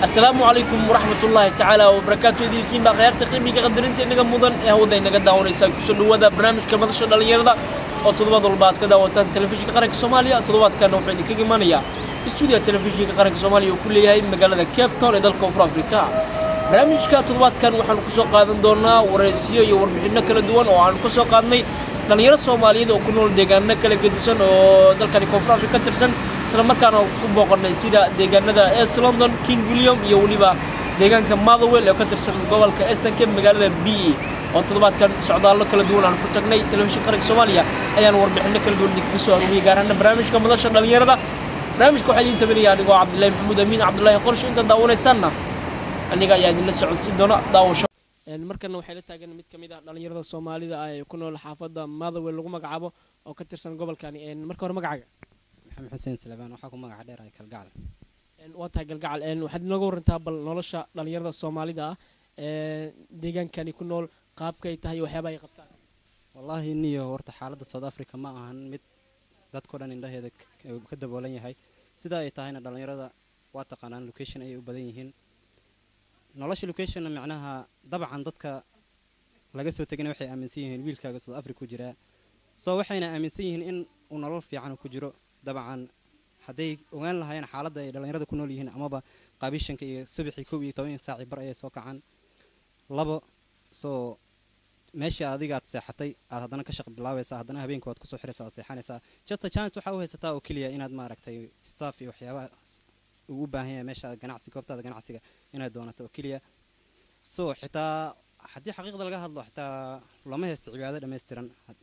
asalaamu calaykum waraxmatullaahi tacaala wabarakaatu idilkiin baa khayaarta qiimiga qadarinta inaga mudan ee hawada inaga daawanaysaa kusoo dhawaada barnaamijka madasha dhallinyarada oo toddobaad walba aad ka daawataan telefishinka qaranka soomaaliya toddobaadkana wuxuu idinkaga imanayaa stuudiga telefishinka qaranka soomaaliya uu ku leeyahay magaalada cape town ee dalka koonfur afrika barnaamijka toddobaadkan waxaanu kusoo qaadan doonaa waraysiyo iyo warbixinno kala duwan oo aanu ka soo qaadnay dhallinyaro soomaaliyeed oo ku nool deegaano kala gedisan oo dalkani koonfur afrika ka tirsan isla markaana ku booqannay sida deegaanada east london king william iyo weliba deegaanka motherwell oo ka tirsan gobolka estanke magaalada b e oo toddobaadkan socdaallo kala duwan aan ku tagnay telefishin qaranka soomaaliya ayaan warbixinno kala duwan idinkaga soo aruuriyay gaar ahaana barnaamijka madasha dhallinyarada barnaamijka waxaa idiin tabanaya anigoo cabdillahi maxamuud amiin cabdullaahi qorshe inta daawanaysaanna aniga ayaa idinla socodsiin doona daawasho markana waxay la taagan mid ka mid ah dhallinyarada soomaalida ah ee ku nool xaafadda motherwell lagu magacaabo oo ka tirsan gobolkani marka hore magacaaga maxamed xuseen salebaan waxaa ku magaca dheer ay kalgacal waa tahay galgacal waxaad inooga warantaa bal nolosha dhallinyarada soomaalida ah ee deegaankani ku nool qaabkay tahay waxyaaba ay qabtaan wallaahi niyo horta xaaladda south africa ma ahan mid dadkao dhan indhaheeda ka daboolan yahay sidaa ay tahayna dhallinyarada waa taqaanaan location ayay u badan yihiin nolosha locationna macnaha dabcan dadka laga soo tegana waxay aaminsan yihiin wiilkaaga south africa ku jiraa soo waxayna aaminsan yihiin in uu nolol fiican ku jiro dabcan hadday ogaan lahaayeen xaaladda ay dhallinyarada ku nool yihiin amaba qaabishanka iyo subaxii kow iyo toban saaci bar ayay soo kacaan labo soo meeshii adigaad seexatay aad haddana ka shaq bilaabaysaa haddana habeenka waad kusoo xiraysaa oo seexanaysaa just a chance waxaa u haysataa oo keliya inaad maaragtay staff iyo waxyaabaha uu u baahan yahay meesha ganacsi goobtaada ganacsiga inaad doonato oo keliya so xitaa haddii xaqiiqda laga hadlo xitaa lama haysto cibaado dhammaystiran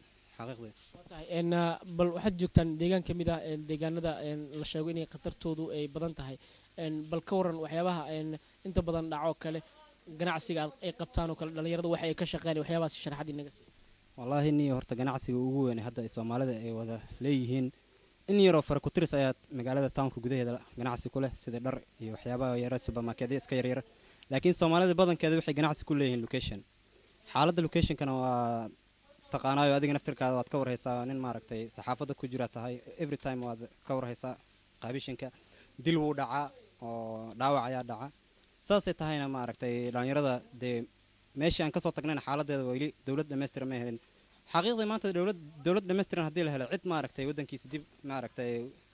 xaqiiqdii bal waxaad joogtaan deegaan ka mid ah deegaanada la sheego inay khatartoodu ay badan tahay bal ka waran waxyaabaha inta badan dhaco kale ganacsiga ay qabtaan oo kale dhallinyarada waxa ay ka shaqeyn waxyaabahaas sharaxad inaga sii wallaahi niyo horta ganacsiga ugu weyn hadda ay soomaalida ay wada leeyihiin in yaroo fara ku tiris ayaa magaalada townka gudaheeda ganacsi ku leh sida dhar iyo waxyaabaha yara supermarketya iska yaryar laakiin soomaalida badankeeda waxay ganacsi ku leeyihiin location xaaladda locationkana waa taqaanaayo adiga naftirkaada waad ka warhaysaa nin maaragtay saxaafadda ku jira tahay every time waad ka warhaysaa qaabishanka dil wuu dhacaa oo dhaawac ayaa dhaca saasay tahayna maaragtay dhallinyarada dee meeshii aan kasoo tagnayna xaaladeeda weli dowlad dhammaystiran ma helin xaqiiqdii maanta dowlad dowlad dhammaystiran haddii la helo cid maaragtay waddankiisa dib maaragtay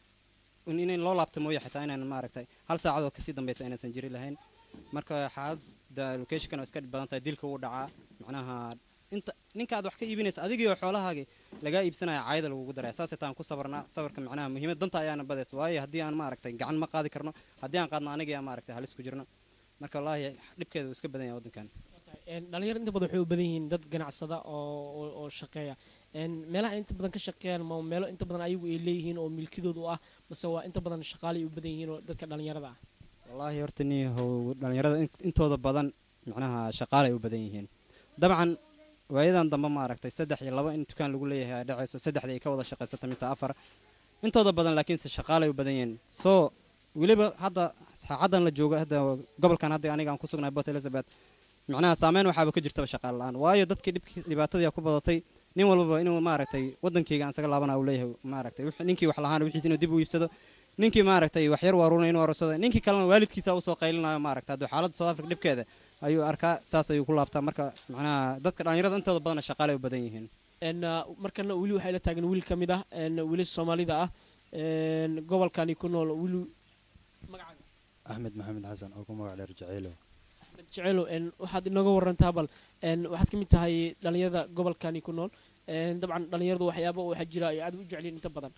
in loo laabto mooye xitaa inaan maaragtay hal saacadoo kasii dambaysa inaysan jiri lahayn marka xaaladda locationkan waa iska badan tahay dilka wuu dhacaa macnaha inta ninka aad wax ka iibinaysa adigiioo xoolahaagii lagaa iibsanaya caayada lagugu daraya saasay taan ku sabarnaa sabarka macnaha muhiimad danta ayaana badaysa waayo haddii aan maaragtay gacan ma qaadi karno haddii aan qaadno anigaa maaragtay halis ku jirno marka wallaahi dhibkeeda wuu iska badan yahay waddankan dhalinyaro inta badan waxay u badan yihiin dad ganacsada oo oo shaqeeya meelaha inta badan ka shaqeeyaan ma meelo inta badan ayagu ay leeyihiin oo milkidooda u ah mase waa inta badan shaqaalay u badan yihiin oo dadka dhalinyarada ah wallaahi horta niyahow dhallinyarada intooda badan macnaha shaqaalay u badan yihiin dabcan waayadan dambe maaragtay saddex iyo laba in dukaan lagu leeyahay ay dhacayso saddexdii ay ka wada shaqaysato mise afar intooda badan laakiinse shaqaalay u badan yihiin soo weliba hadda saacaddan la joogo hadda gobolkan hadda aniga aan ku sugnahay port elizabeth macnaha saameyn waxaaba ka jirtaba shaqaale la-aan waayo dadkii dhibkii dhibaatadii ku badatay nin walbaba inuu maaragtay waddankeyga aan isaga laabana uu leeyahay maaragtay ninkii wax lahaana wixiis inuu dib u iibsado ninkii maaragtay wax yar waaruuna inuu arursado ninkii kalena waalidkiisa usoo qaylinayo maaragtay hadduu xaaladda south africa dhibkeeda ayuu arkaa saas ayuu ku laabtaa marka macnaha dadka dhallinyarada intooda badana shaqaalay u badan yihiin markana weli waxay la taagan wiil ka mid ah weli soomaalida ah gobolkani ku nool wili magacaaga axmed maxamed xasan oo ku magac dheer jaceylo axmed jaceylo waxaad inooga warantaa bal waxaad ka mid tahay dhallinyarada gobolkani ku nool dabcan dhallinyaradu waxyaaba waxaa jira ay aad u jecliin inta badan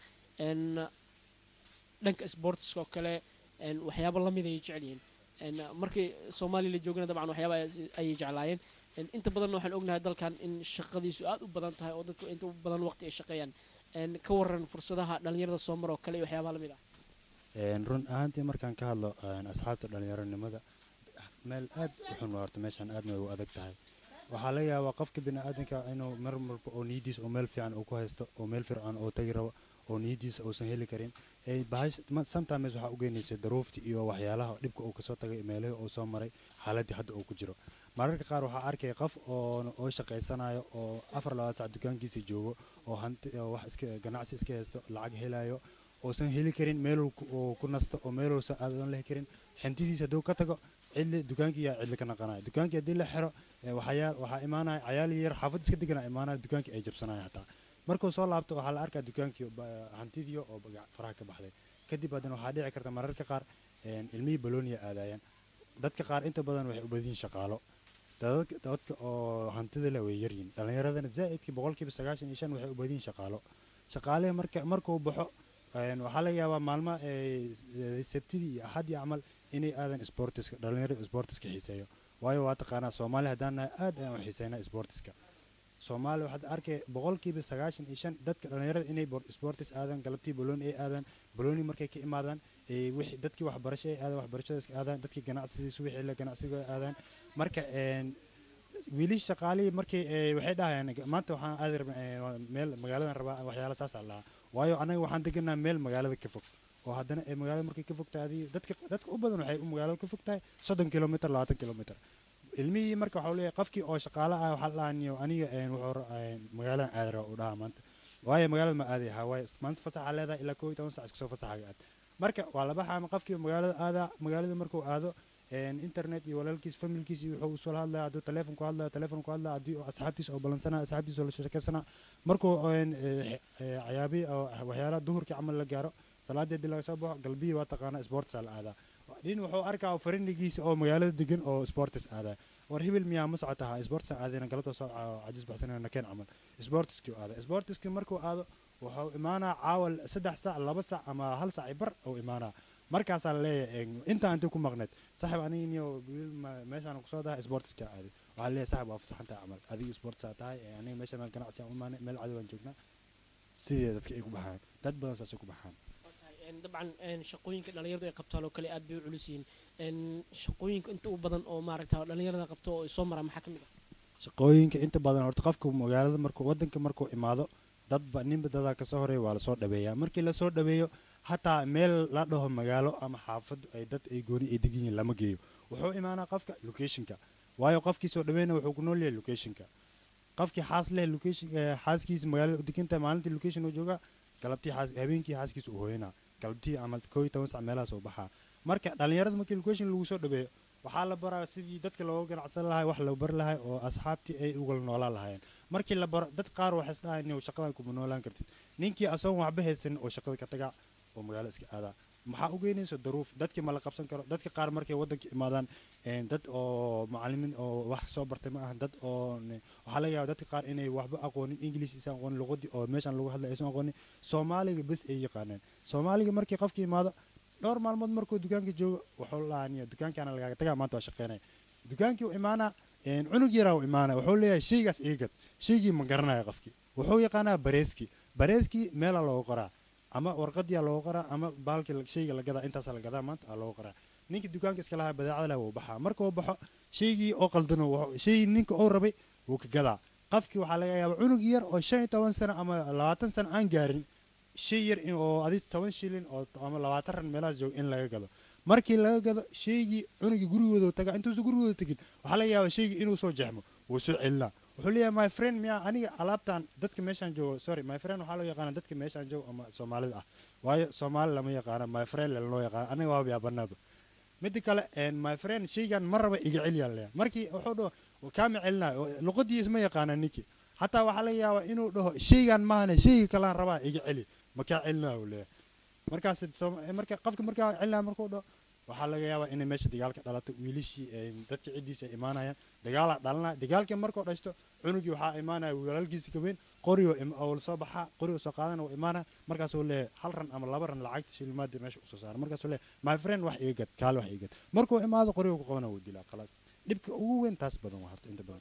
dhanka sportska oo kale waxyaaba lamid ayay jecel yihiin markii soomaaliya la joogana dabcan waxyaaba ayay jeclaayeen inta badanna waxaan ognahay dalkan in shaqadiisu aad u badan tahay oo dadku inta badan waqti ay shaqeeyaan ka waran fursadaha dhallinyarada soo mara oo kale iyo waxyaabaha lamid ah run ahaantii markaan ka hadlo asxaabta dhallinyaronimada meel aad u xun horta meeshaan aadna way u adag tahay waxaa laga yaabaa qofka biniaadanka inuu mar walba oo niyadiisa oo meel fiican uu ku haysto oo meel fircoon oo tagi rabo oo niyadiisa uusan heli karin sometimes waxaa u geynaysa daruufti iyo waxyaalaha dhibka uu kasoo tagay meelihii uu soo maray xaaladii hadda uu ku jiro mararka qaar waxaa arkaya qof oo shaqaysanayo oo afar labaad sac dukaankiisa joogo oo hanti wax iska ganacsi iska haysto lacag helayo uusan heli karin meeluu ku- uu ku nasto oo meeluusan aadan lehi karin xintidiisa hadduu ka tago cidli dukaankii yaa cidli ka naqanaya dukaankii haddii la xiro ee waxaa waxaa imaanaya cayaal yar xaafad iska degana imaanaya dukaankii ay jabsanaya hataa markuu soo laabto waxaa la arkaa dukaankii ba- hantidii oo baga- faraha ka baxday kadib haddana waxaa dhici karta mararka qaar een, ilmihii balooniya aadayaan dadka qaar inta badan waxay u badan yihiin shaqaalo dadka dadka oo hantida leh way yaryihin dhallinyaradana zaa'idkii boqolkiiba sagaashan iyo shan waxay u badan yihiin shaqaalo shaqaalehe marka markuu baxo een, waxaa laga yaabaa maalmaha ee, sabtidii iyo axadii camal inay aadan sportiska dhallinyarada sportiska xiiseeyo waayo waa taqaanaa soomaali haddaan nahay aad ayaan u xiiseynaa sportiska soomaaliya waxaad arkay boqolkiiba sagaashan iyo shan dadka dhallinyarada inay bor- sportis aadaan galabtii balooni ay aadaan balooni markay ka imaadaan ee wixii dadkii waxbarasho ay aadaan waxbarashada iska aadaan dadkii ganacsidiisu wixii la ganacsiga ay aadaan marka een wiilii shaqaalihii markii ee, waxay dhahayaan maanta waxaan aadi rabnaa ee, waa meel magaaladan rabaa waxyaala saas aan lahaa waayo anaga waxaan deganaa meel magaalada ka fog oo haddana ee magaalada markay ka fog tahay adii dadka dadka u badan waxay u magaalada ka fog tahay soddon kilomitr labaatan kilomitr ilmihii marka waxaa leeyahay qofkii oo shaqaale ah waxaa laaniyo aniga een, wuxuu ra- een, magaaladan aadi rabaa u dhahaa maanta waayo magaalada ma aadi ahaa waayo maanta fasaxa leedahay ilaa koo iyo toban sac iska soo fasaxaga aad marka waa laba xaama qofkii magaalada aadaa magaalada markuu aado een, internet iyo walaalkiis familkiis iyo wuxuu usoo hadlaya hadduu teleefon ku hadlaya teleefon ku hadlaya haddii oo asxaabtiis oo balansanaa asxaabtiis oo la sheekeysana markuu een, ee, ee, cayaabihi oo waxyaalaha duhurkii camal la gaaro salaadii haddii laga soo baxo galbihii waa taqaanaa sportsa la aadaa nin wuxuu arkaa farindigiisa oo magaalada degan oo sportis aadaa war hibil miyaa ma socotaha sportsa aadayna galabta soo ca- cajis baxsanayna nakeen camal sportiskii aada sportiskii markuu aado wuxuu imaanaa caawa saddex sac laba sac ama hal sac i bar uu imaanaa markaasaa laleeyahay intaa intii ku maqneed saxib aniginiyo meeshaan kusoo dahay sportiska aaday waxaa leeyahay saxib waa fasaxantaha camal adiga sportsaa tahay ee aniga meesha meel ganacsi aan u imaanay meel cadow aan joognaa sidee dadka ay ku baxaan dad badan saasay ku baxaan Een, dabcan een, shaqooyinka dhalinyaradu ay qabtaan oo kale aad bay u culus yihiin Een, shaqooyinka inta u badan oo maaragta dhalinyarada qabto oo ay soo maraan maxaa ka mid ah shaqooyinka inta badan horta qofka magaalada markuu wadanka markuu imaado dadba ninba dadaa kasoo horeeya waa lasoo dhaweeyaa markii lasoo dhaweeyo hataa meel la dhaho magaalo ama xaafad ay dad ay gooni ay degan yihiin lama geeyo wuxuu imaanaa qofka locationka waayo qofkii soo dhaweyna wuxuu ku nool yahay locationka qofkii xaas leh location eh, xaaskiisa magaalada u degan tahay maalintii location uu joogaa galabtii xaas habeenkii xaaskiisa uu hooyanaa galabtii ama koo iyo toban sac meelahaas uu baxaa marka dhalinyarada markii location lagu soo dhaweeyo waxaa la baraa sidii dadka looga ganacsan lahay wax loo bari lahay oo asxaabtii ay ugala noolaan lahaayeen markii la baro dad qaar waxay isdhahayn inuu shaqadan kuma noolaan kartid ninkii asagoon waxba haysan oo shaqada ka tagaa oo magaalo iska aadaa maxaa u geynaysa daruuf dadkii ma la qabsan karo dadka qaar markay waddanka imaadaan een, dad oo macalimiin oo wax soo bartay ma ahan dad oo ne- waxaa laga yaaba dadka qaar inay waxba aqoonin ingiliis isan aqoonin luqadii oo meeshan lagu hadlay aysan aqoonin soomaaliga bes ay yaqaaneen soomaaliga markii qofkii imaado dhowr maalmood markuu dukaanka joogo wuxuu laaniyo dukaankaana lagaaga tagaa maanta waa shaqeynaya dukaankii u imaanaa een, cunug yaraa u imaanaya wuxuu leeyahay shaygaas iga gad shaygii ma garanaya qofkii wuxuu yaqaanaa bareeskii bareeskii meelaa loogu qoraa ama warqadiyaa loogu qoraa ama baalkii la- shayga la gadaa intaasaa la gadaa maanta aa loogu qoraa ninkii dukaanka iska lahaa badeecada leh wuu baxaa markuu baxo shaygii oo qaldano wuxuu- shaygii ninka uu rabay wuu ka gadaa qofkii waxaa laga yaabaa cunug yar oo shan iyo toban sano ama labaatan sano aan gaarin shay yar in- oo adi toban shilin oo ama labaatan ran meelahaas jooga in laga gado markii laga gado shaygii cunugii gurigooda taga intuusan gurigooda tegin waxaa laga yaabaa shaygii inuu soo jeexmo wuu soo celinaa wuxuu leeyahay my friend miyaa aniga alaabtan dadka meeshaan joogo sorry my friend waxaa loo yaqaana dadka meeshaan joogo ama soomaalida ah waayo soomaali lama yaqaana my friend loo yaqaana aniga waaba yaabanaaba midda kale een, my friend shaygan ma raba iga celiyaa leeyahay markii wuxuu dhaho kaama celinayo oo luqadiis ma yaqaana ninkii xataa waxaa laga yaabaa inuu dhaho shaygan maahane shayga kalaan rabaa iga celi makaa celinaa uu leeyahay markaas soom- marka qofka markaa celinaa markuu dhaho waxaa laga yaabaa inay meesha dagaal ka dhalato wiilishii een, dadka ciddiisa ay imaanayaan dagaalaa dhalanaya dagaalkii markuu dhashto cunugii waxaa imaanaya walaalkiisa kaweyn qorigoo im- oo soo baxaa qorigoo soo qaadana uu imaanaya markaasuu leeyahay hal ran ama laba ran lacagta shilimaadii meesha usoo saara markaasuu leeyahay my friend wax iga gad kaale wax iga gad markuu imaado qorigoo ku qabana wuu dilaa khalaas dhibka ugu weyn taas badan waa horta inta badan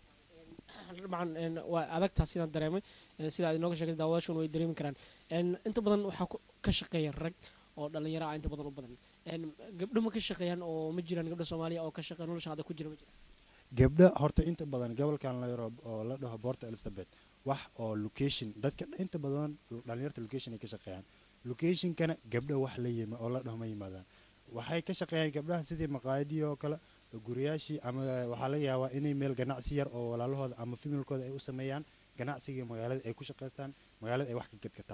dabcan een, waa adagtaa sidaan dareemay een, sida aad inooga sheegay daawadaashuna way dareemi karaan een, inta badan waxaa ku- ka shaqeeya rag oo dhalinyaro ah inta badan u badan een, gabdho ma ka shaqeeyaan oo ma jiraan gabdho soomaaliya oo ka shaqeeya nolosha hadda ku jira ma jiraan gabdha horta inta badan gobolkan la yaro oo la dhaho boorta elizabeth wax oo location dadka inta badan dhalinyarta location ay ka shaqeeyaan locationkana gabdha wax la yima oo la dhaho ma yimaadaan waxay ka shaqeeyaan gabdhaha sidii maqaayadii oo kale guriyaashii ama waxaa laga yaabaa inay meel ganacsi yar oo walaalahooda ama familkooda ay u sameeyaan ganacsigii magaalada ay ku shaqaystaan magaalada ay wax ka gadgataan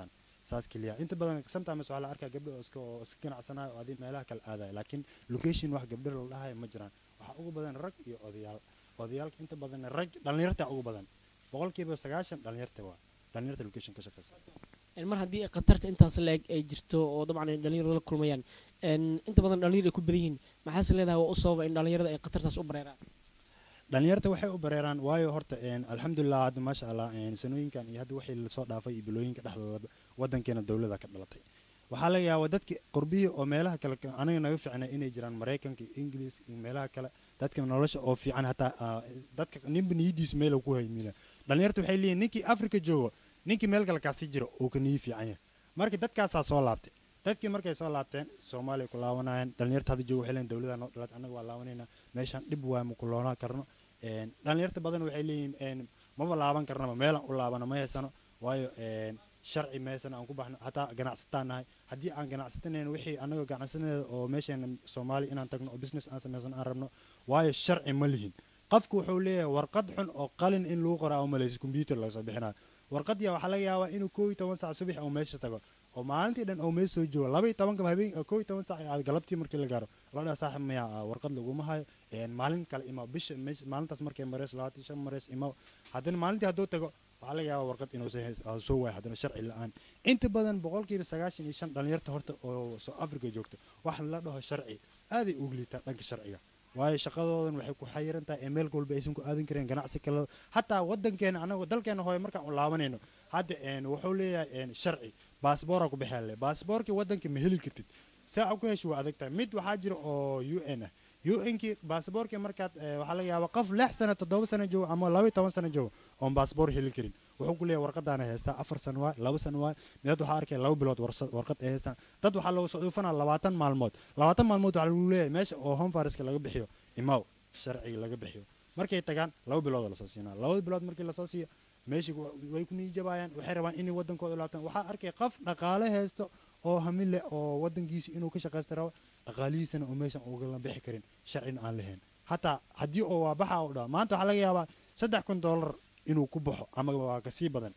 saas keliya inta badan sometimes waxaa la arkaa gabdho oo iska oo iska ganacsanayo oo adi meelaha kale aadaya laakiin location wax gabdho la dhahayo ma jiraan waxaa ugu badan rag iyo odayaal odayaalka inta badan rag dhallinyarta ugu badan boqolkiiba sagaashan dhallinyarta waa dhallinyarta location ka shaqeysa Een, mar haddii khatarta intaas leeg ay jirto oo dabcan ay dhalinyaradu la kulmayaan een, inta badan dhalinyar ay ku badan yihiin maxaase leedahay waa u sababa in dhalinyarada ay khatartaas u bareeraan dhalinyarta waxay u bareeraan waayo horta een, alxamdulilah hadda maasha allah een, sanooyinkan iyo hadda wixii lasoo dhaafay iyo bilooyinka dhexdooda wadankeena dowlada ka dhalatay waxaa laga yaabaa dadki qurbihii oo meelaha kale ka- aniga naga fiicnay inay jiraan maraykanka iyo ingiliis iyo meelaha kale dadka nolosha oo fiican hataa ah, dadka ninba niyadiisu meel uu ku haymina dhalinyarta waxay leeyihin ninkii afrika joogo ninkii meel kale kaasi jiro uu ka niyi fiican yahay marka dadkaasaa soo laabtay dadkii markay soo laabteen soomaaliya ku laawanayeen dhalinyarta hadda jooga waxay leeyihin dowlada noo dhalat annaga waa laawanayna meeshaan dhib waa ma ku loonaan karno een, dhalinyarta badan waxay leeyihiin een, maba laaban karnaba meelaan u laabano ma haysano waayo een, sharci ma haysano aan ku baxno hataa ganacsataan nahay haddii aan ganacsatanayn wixii annaga ganacsanadeeda oo meesheena soomaaliya inaan tagno oo business aan samaysano aan rabno waayo sharci ma lihin qofku wuxuu leeyahay warqad xun oo qalin in lagu qoraa umalaysa computer laga soo bixinayo warqadya waxaa laga yaabaa inuu koo iyo toban sac subax oo meesha tago oo maalintii dhan oo meesha soo joogo laba iyo tobanka habeen koo iyo toban sac aad galabtii markii la gaaro loo dhaha saaxib maya ah, warqad laguma hayo een, maalin kale imaw bisha meesha- maalintaas markay mareyso labaatan iyo shan mareys imaw haddana maalintii hadduu tago waxaa laga yaabaa warqad inuu soo hays- ah, soo waayo haddana sharci la-aan inta badan boqolkiiba sagaashan iyo shan dhalinyarta horta oo soo africa joogto wax la dhaho sharci aaday ugu liitaan dhanka sharciga waayo shaqadoodan waxay ku xayiran tahay ee meel walba aysan ku aadan kareen ganacsi kale hataa wadankeena anago dalkeena hooye markaan u laabanayno hadda een, wuxuu leeyahay een, sharci baasboora ku bixi le baasboorkii wadanka ma heli kartid saa ku heshi waa adag tahay mid waxaa jira oo u n ah u nkii baasboorkii markaad eh, waxaa laga yaabaa qof lix sano toddoba sano joogo ama laba iyo toban sano joogo oon baasboor heli karin wuxuu ku leeyahay warqadaana haystaa afar sano waay laba sano waay midad waxaa arkaya laba bilood warsa- warqad ay haystaan dad waxaa lagu soo dhuufanaa labaatan maalmood labaatan maalmood waxaa lagu leeyahay meesha oo home fariska laga bixiyo imaw sharciga laga bixiyo markay tagaan laba bilood lasoo siinaa labada bilood markii lasoo siiyo meeshii wa- way ku niijabayaan waxay rabaan inay wadankooda laabtaan waxaa arkay qof dhaqaale haysto oo hamil leh oo wadankiisa inuu ka shaqaysta rabo dhaqaalihiisana oo meeshan ugala bixi karin sharcina aan lahayn hataa haddii oo waa baxa u dhaho maanta waxaa laga yaabaa saddex kun dollar inuu ku baxo ama waa kasii badan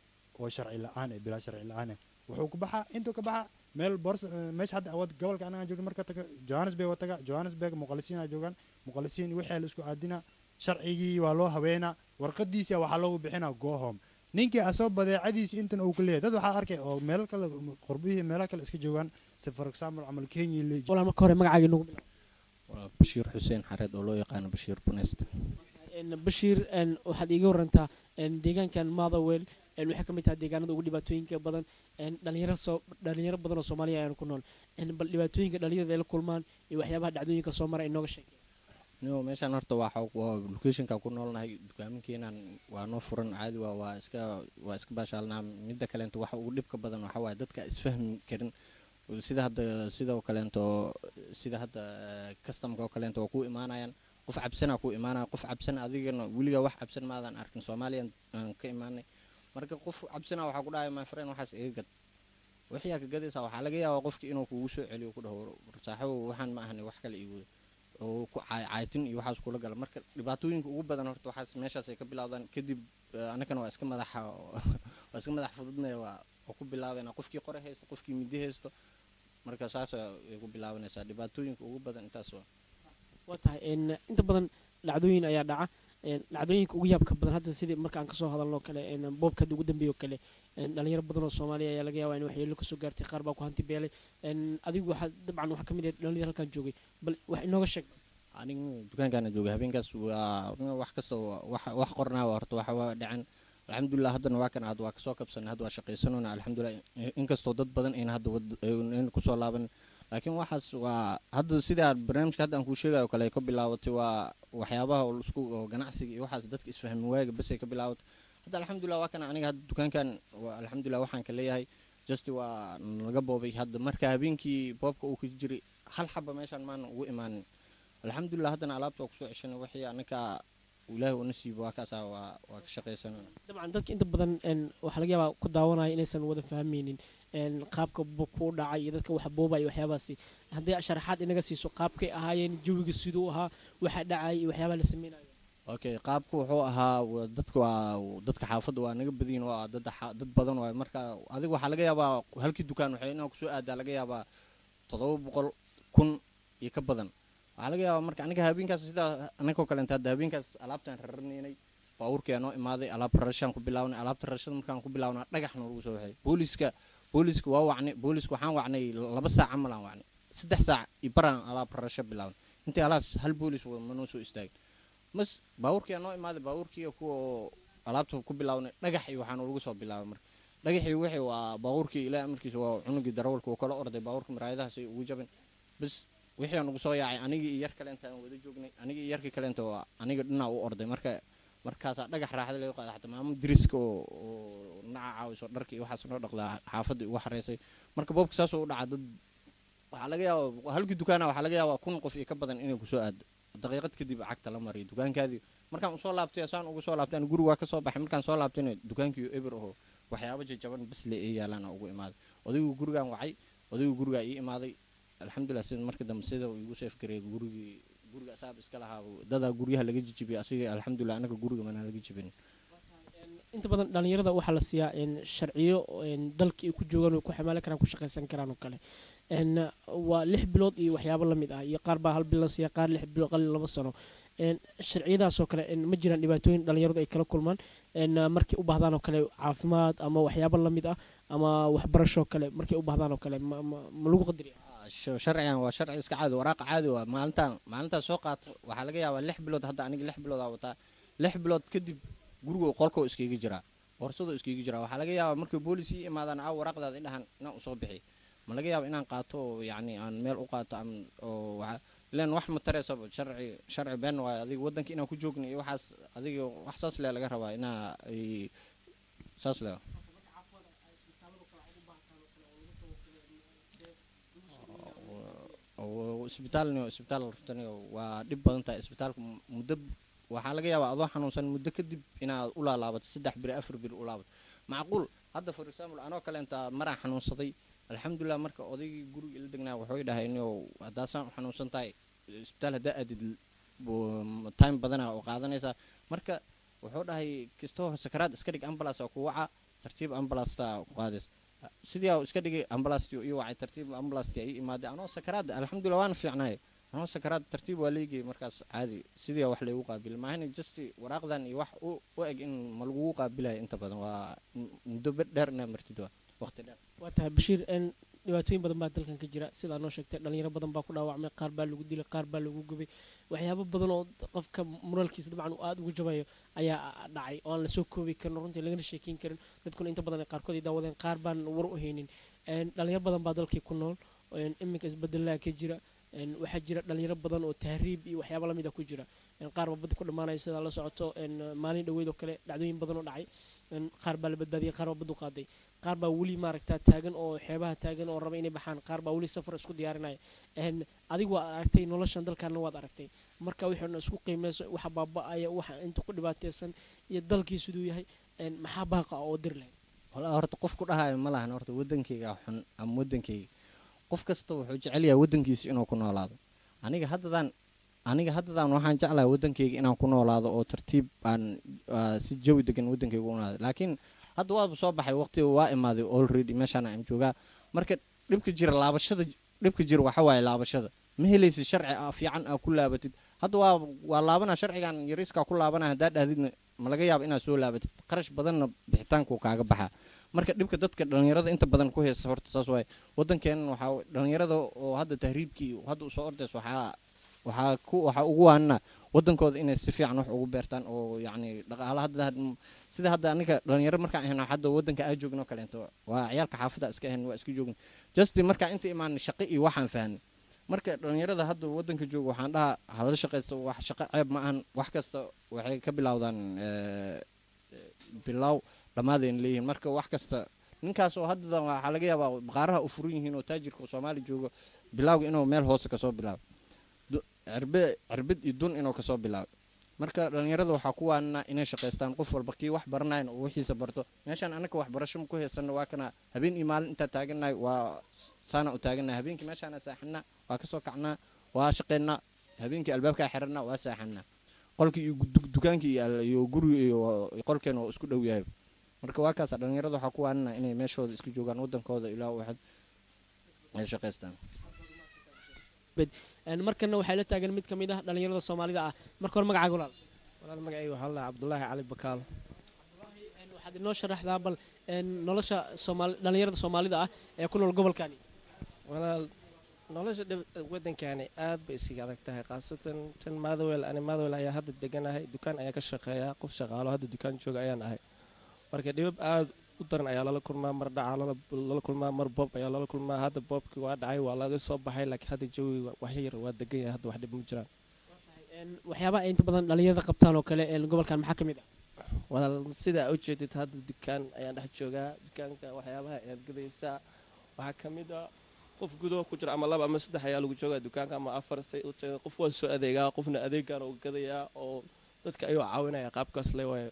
oo sharci la-aan eh bilaa sharci la-aan eh wuxuu ku baxaa intuu ka baxa meel bors meesha hadda wad gobolka anaga joogno marka taga johannesburg waa taga johannesburg muqalisiin aa joogaan muqalisiin wixii la isku aadina sharcigii waa loo haweenaa warqadiisa waxaa loogu bixinaa go home ninkii asoo badeecadiisa intan uu ku leeyahay dad waxaa arkay oo meel kale qurbihii meelaha kale iska joogaan si for example camal kenya le walaa marka hore magacaaga nagu bilaab waa bashiir xuseen xareed oo loo yaqaano bashiir bunest Een, bashiir een, waxaad iiga warantaa een, deegaankan motherwell een, waxay ka mid tahay deegaanada ugu dhibaatooyinka badan een, dhalinyaro soo dhalinyaro badan oo soomaaliya ayaan ku nool een, bal dhibaatooyinka dhalinyarada ay la kulmaan iyo waxyaabaha dhacdooyinka soo mara inooga sheeg no meeshaan horta waa xog- waa locationka ku noolnahay dukaaminkiinan waa noo furan caadi waa waa iska waa iska baashaalnaa midda kaleento waxa ugu dhibka badan waxa waaye dadka isfahmi karin sida hadda sidoo kaleento sida hadda customka oo kaleento waa ku imaanayaan qof cabsana ku imaanaya qof cabsan adigana weligaa wax cabsan maadan arkin soomaaliyan aan ka imaanay marka qof cabsana waxaa ku dhahaya my friend waxaas iga gad waxyaa ka gadaysaa waxaa laga yaabaa qofki inuu kugu soo celiyo ku dhaho saaxiibow waxaan ma ahani wax kale iigu oo ku caay- caayitin iyo waxaas kula gala marka dhibaatooyinka ugu badan horta waxaas meeshaas ay ka bilaawdaan kadib eh, annagana waa iska madaxa waa iska madax fududnaya waa waa ku bilaabayna qofkii qore haysto qofkii midi haysto marka saas ay ku bilaabanaysaa dhibaatooyinka ugu badan intaas waa waa tahay een, inta badan dhacdooyin ayaa dhaca een, dhacdooyinka ugu yaabka badan hadda sidii marka aan kasoo hadalno kale een, boobka hadda ugu dambeeyo kale een, dhalinyaro badan oo soomaaliya ayaa laga yaabaa in waxyeelo kasoo gaartay qaar baa ku hanti beelay een, adigu waxaa dabcan waxaa ka mid ah dhalinyaro halkan joogay bal wax inooga sheeg aniga dukaankaana jooga habeenkaas waa wax kastoo wax wax qornaa waa horta waxa waa dhacan alxamdulilah haddana waa kan aad waa kasoo kabsanay hadda waa shaqaysanona alxamdulilah inkastoo dad badan ayna hadda wad- ayna kusoo laaban laakiin waxaas waa hadda sidaa barnaamijka hadda aan kuu sheegayo kale ay ka bilaabatay waa waxyaabaha oo isku oo ganacsiga iyo waxaas dadka isfahmi waaga bas ay ka bilaabatay hadda alxamdulilah waa kan aniga hadda dukaankan waa alxamdulilah waxaan ka leeyahay just waa naga boobay hadda marka habeenkii boobka uu ka jiray hal xaba meeshaan maana ugu imaanin alxamdulilah haddana alaabta waa kusoo ceshanay wixii annaka ilaahi una siibo waa kaasaa waa waa ka shaqaysanana dabcan dadka inta badan een, waxaa laga yaabaa ku daawanaya inaysan wada fahmaynin een, qaabka bu- kuu dhacay iyo dadka wax boobaya iyo waxyaabahaasi haddii sharaxaad inaga siiso qaabkay ahaayeen jawiga siduu ahaa waxa dhacay iyo waxyaabaha la sameynayo okay qaabku wuxuu ahaa wa- dadka waa dadka xaafadda waa naga badiyin waa dad xa- dad badan waay marka adiga waxaa laga yaabaa halkii dukaan waxay inaa kusoo aadaa laga yaabaa toddoba boqol kun iyo ka badan waxaa laga yaabaa marka aniga habeenkaas sidaa anagoo kaleenta hadda habeenkaas alaabtaan raranaynay baabuurkii noo imaaday alaab rarashaan ku bilawnay alaabta rarashada markaan ku bilawnaa dhagaxna lagu soo waxay booliska booliska waa wacnay booliska waxaan wacnay laba saac camal aan wacnay saddex saac iyo baraan alaab rarasho bilawnay intii alaas hal boolis wada ma noo soo istaagin mas baabuurkii noo imaaday baabuurkii kuwa alaabta ku bilawnay dhagax iyo waxaan lagu soo bilaabay marka dhagaxii wixii waa baabuurkii ilaa amarkiisa waa cunugii darawalka uu kala orday baabuurka maraayadahaasay ugu jabin bas wixii aan ugu soo yaacay anigii iyo yar kaleenta aan wada joognay anigii iyo yarkii kaleenta waa aniga dhinaa u orday marka markaasaa dhagax raaxda laga qaada xataa maamo diriska oo oo naca caawiso dharka iyo waxaas noo dhaqdaa xaafadda ugu xareysay marka boobka saasoo u dhacaa dad waxaa laga yaabaa halkii dukaana waxaa laga yaabaa kun qof iyo ka badan inay kusoo aado daqiiqad kadib cagta la mariyo dukaankaadii markaan usoo laabtay saan ugu soo laabtay guri waa kasoo baxay markaan soo laabtayna dukaankii eber aho waxyaabo jajaban bas le ee yaalaan ugu imaaday odaygu gurigaan wacay odaygu gurigaa ii imaaday alxamdulilah sida marka dambe sida uu igu seef gareey gurigii guriga asaab iska lahaa dadaa guryaha laga jijibiyay asiga alxamdulilah anaga guriga mana laga jibin inta badan dhalinyarada waxaa la siiyaa een, sharciyo een, dalka ay ku joogaan way ku xamaalan karaan ku shaqaysan karaan oo kale een, waa lix bilood iyo waxyaabo la mid ah iyo qaar baa hal bil la siiya qaar lix bilood qal laba sano een, sharciyadaasoo kale een, ma jiraan dhibaatooyin dhalinyaradu ay kala kulmaan een, markay u baahdaan oo kale caafimaad ama waxyaabo la mid ah ama waxbarasho kale markay u baahdaan oo kale ma, ma, ma lagu qadariya Sh- sharcigan waa sharci iska caadi waraaqa caadi waa maalintaan maalintaan soo qaato waxaa laga yaabaa lix bilood hadda aniga lix bilood aa wataa lix bilood kadib guriga qolkoo iskaga jiraa boorsado iskaga jiraa waxaa laga yaabaa markay boolis ii imaadaan aa waraaqdaada indhahan inaan usoo bixi ma laga yaaba inaan qaato oo yacni aan meel u qaato am oo waxa ilaan wax ma tareysaba sharci sharci been waayo adiga waddanka inaan ku joogna iyo waxaas adiga wax saas le laga rabaa inaa ay saas le oo isbitaalni isbitaal raftani waa dhib badan tahay isbitaalka muddo waxaa laga yaabaa adoo xanuunsan muddo kadib inaad u laalaabato saddex biri afar biri u laabato macquul hadda for example anoo kaleenta maraan xanuunsaday alxamdulilah marka odaygii guriga ila degnaa waxay dhahay inuu haddaasaan u xanuunsan tahay isbitaal haddaa aadid bu- time badana oo qaadanaysaa marka wuxuu dhahay kastoo sakaraad iska dhig ambulance oo ku waca tartiib ambulasta ku qaadays sidii aa iska dhigay ambulance ii wacay tartiib ambulance ii imaaday anoo sakaraad alxamdulilah waana fiicnaay anoo sakaraad tartiib waa leegay markaas caadi sidii aa wax laygu qaabil maahina just waraaqdan iyo wax u u eg in ma lagugu qaabilayo inta badan waa m- muddo be- dheer inaa martid waa waqti dheer waa tahay bashiir een, dhibaatooyin badan baa dalkan ka jira sidaa noo sheegtay dhalinyaro badan baa ku dhaawacmay qaar baa lagu dilay qaar baa lagu gubay waxyaabo badan oo qofka moraalkiisa dabcan uu aada ugu jabayo ayaa dhacay oo aan lasoo koobi karin oo runtii lagana sheekeyn karin dadkuna inta badan ay qaarkood ay daawadeen qaar baan war u haynin een, dhalinyaro badan baa dalkii ku nool een, iminka isbedelaa ka jira een, waxaa jira dhalinyaro badan oo tahriib iyo waxyaabo lamid a ku jira een, qaar baa badda ku dhammaanaya sidaa la socoto een, maalin dhaweyd oo kale dhacdooyin badan oo dhacay een, qaar baa la badbaadiyay qaar baa baddu qaaday qaar baa weli maaragtaa taagan oo xeebaha taagan oo raba inay baxaan qaar baa weli safar isku diyaarinaya een, adigu waad aragtay noloshan dalkaana waad aragtay marka wixii isku qiimeyso waxa baaba'aya waxa inta ku dhibaateysan iyo dalkii siduu yahay een, maxaa baaqa oo dir lahayd walaa horta qof ku dhahayo ma lahan horta waddankayga xun ama waddankayga qof kasta wuxuu jecel yahay waddankiisa inuu ku noolaado aniga haddadaan aniga haddadaan waxaan jeclahay waddankayga inaan ku noolaado oo tartiib aan aa, si jawi degan waddankayga u noolaado laakiin hadda waaba soo baxay waqti waa imaaday already meeshaan aan joogaa marka dhibka jira laabashada dhibka jira waxa waaye laabashada ma helaysid sharci ah fiican aa ku laabatid hadda waa waa laabanaa sharcigan yariiskaa ku laabanaa haddaa dhahdidna ma laga yaabo inaad soo laabatid qarash badanna bixitaanku kaaga baxaa marka dhibka dadka dhalinyarada inta badan ku heesta horta saas waaye waddankeenan waxaa dhalinyarada oo hadda tahriibkii hadda usoo ordays waxaa waxaa ku waxaa ugu waanina waddankooda inay si fiican wax ugu beertaan oo yacni dhaqaala hadda had- sida hadda aniga dhalinyaro markaan ahayno hadda waddanka aa joogno kaleento waa ciyaalka xaafadda iska ahayn waa iska joogna just markaa inta imaanay shaqo iyo waxaan fahanay marka dhalinyarada hadda waddanka jooga waxaan dhahaa halala shaqaysto wax shaqo ceeb ma ahan wax kasta waxay ka bilowdaan eh, bilow dhammaadayna leeyihiin marka wax kasta ninkaas oo hadda waxaa laga yaabaa baqaaraha u furan yihiin oo taajirka oo soomaali joogo bilowga inuu meel hoose kasoo bilaabo Du- cirbe cirbid iyo dun inuu kasoo bilaabo marka dhalinyarada waxaa ku waanina inay shaqaystaan qof walba kii wax baranayn oo wixiisa barto meeshaan anaka waxbarasho ma ku heysano waa kana habeen iyo maalin intaa taagannahay waa saana u taagannahay habeenkii meeshaana saaxanaa waa kasoo kacnaa waa shaqaynaa habeenkii albaabkaa xirannaa waa saaxanaa qolkii iyo du- dukaankii iyo al- iyo guriga iyo qolkeena oo isku dhow yahay marka waa kaasa dhalinyarada waxaa ku waanina inay meeshooda iska joogaan wadankooda ilaa waxad ay shaqaystaan Een, markana waxaa la taagan mid ka mid ah dhalinyarada soomaalida ah marka hore magacaaga walaal walaal magacayga waxaa la cabdulaahi cali bakaal Een, waxaad inoo sharaxdaa bal een, nolosha soomaali dhalinyarada soomaalida ah ee ku nool gobolkani walaal nolosha dhib- wadankani aad bay isiga adag tahay khaasatan tan maadawel ani maadawel ayaa hadda deganahay dukaan ayaa ka shaqeeya qof shaqaalo hadda dukaan jooga ayaan ahay marka dhibab aad u daran ayaa lala kulmaa mar dhaca lala- lala kulmaa mar boob ayaa lala kulmaa hadda boobkii waa dhacay waa laga soo baxay laakiin hadda jawiga wax yar waa degan yahay hadda wax dhib ma jiraan Een, waxyaabaha ay inta badan dhalinyarada qabtaan oo kale een, gobolkan maxaa ka mid ah walaal sidaa u jeedid hadda dukaan ayaan dhex joogaa dukaanka waxyaabaha ayaad gadaysaa waxaa ka mid a qof gudaha ku jira ama laba ama saddex ayaa lagu joogaa dukaanka ama afar say u tahay qof waa soo adeegaa qofna adeegaan uu gadayaa oo dadka ayuu caawinaya qaabkaas le waayo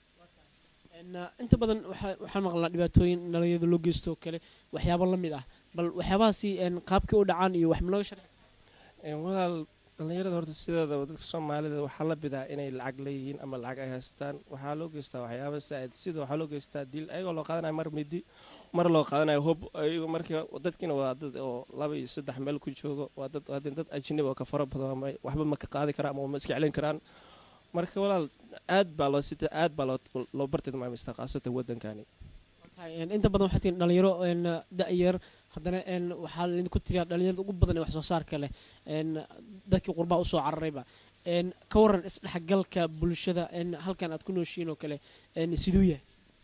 Een, uh, inta badan waxaa- waxaan maqlaa dhibaatooyin dhalinyarada loo geysto oo kale waxyaabo la mid ah bal waxyaabahaasi een, qaabkii u dhacaan iyo wax malooga sharxi Een, walaal dhallinyarada horta sideedaba dadka soomaalida waxaa la bidaa inay lacag leeyihiin ama lacag ay haystaan waxaa loo geystaa waxyaaba saaid sida waxaa loo geystaa dil ayagoo loo qaadanayo mar midi mar loo qaadanayo hob ayago marka dadkiina waa dad oo laba iyo saddex meel ku joogo waa dad waa dad ajnabi oo ka fara badan ama waxba ma ka qaadi karaan ama ma iska celin karaan marka walaal aad baa loo sita aad baa loo loo bartilmaamaystaa khaasatan wadankani Tahay, een, inta badan waxaa tihiin dhalinyaro een, da-yar haddana een, waxaa laydinku tiriyaa dhalinyarada ugu badan ee wax soo saarka leh een, dadkii qurbaha usoo cararayba een, ka waran isdhexgalka bulshada een, halkan aad ku nooshiin oo kale een, siduu yahay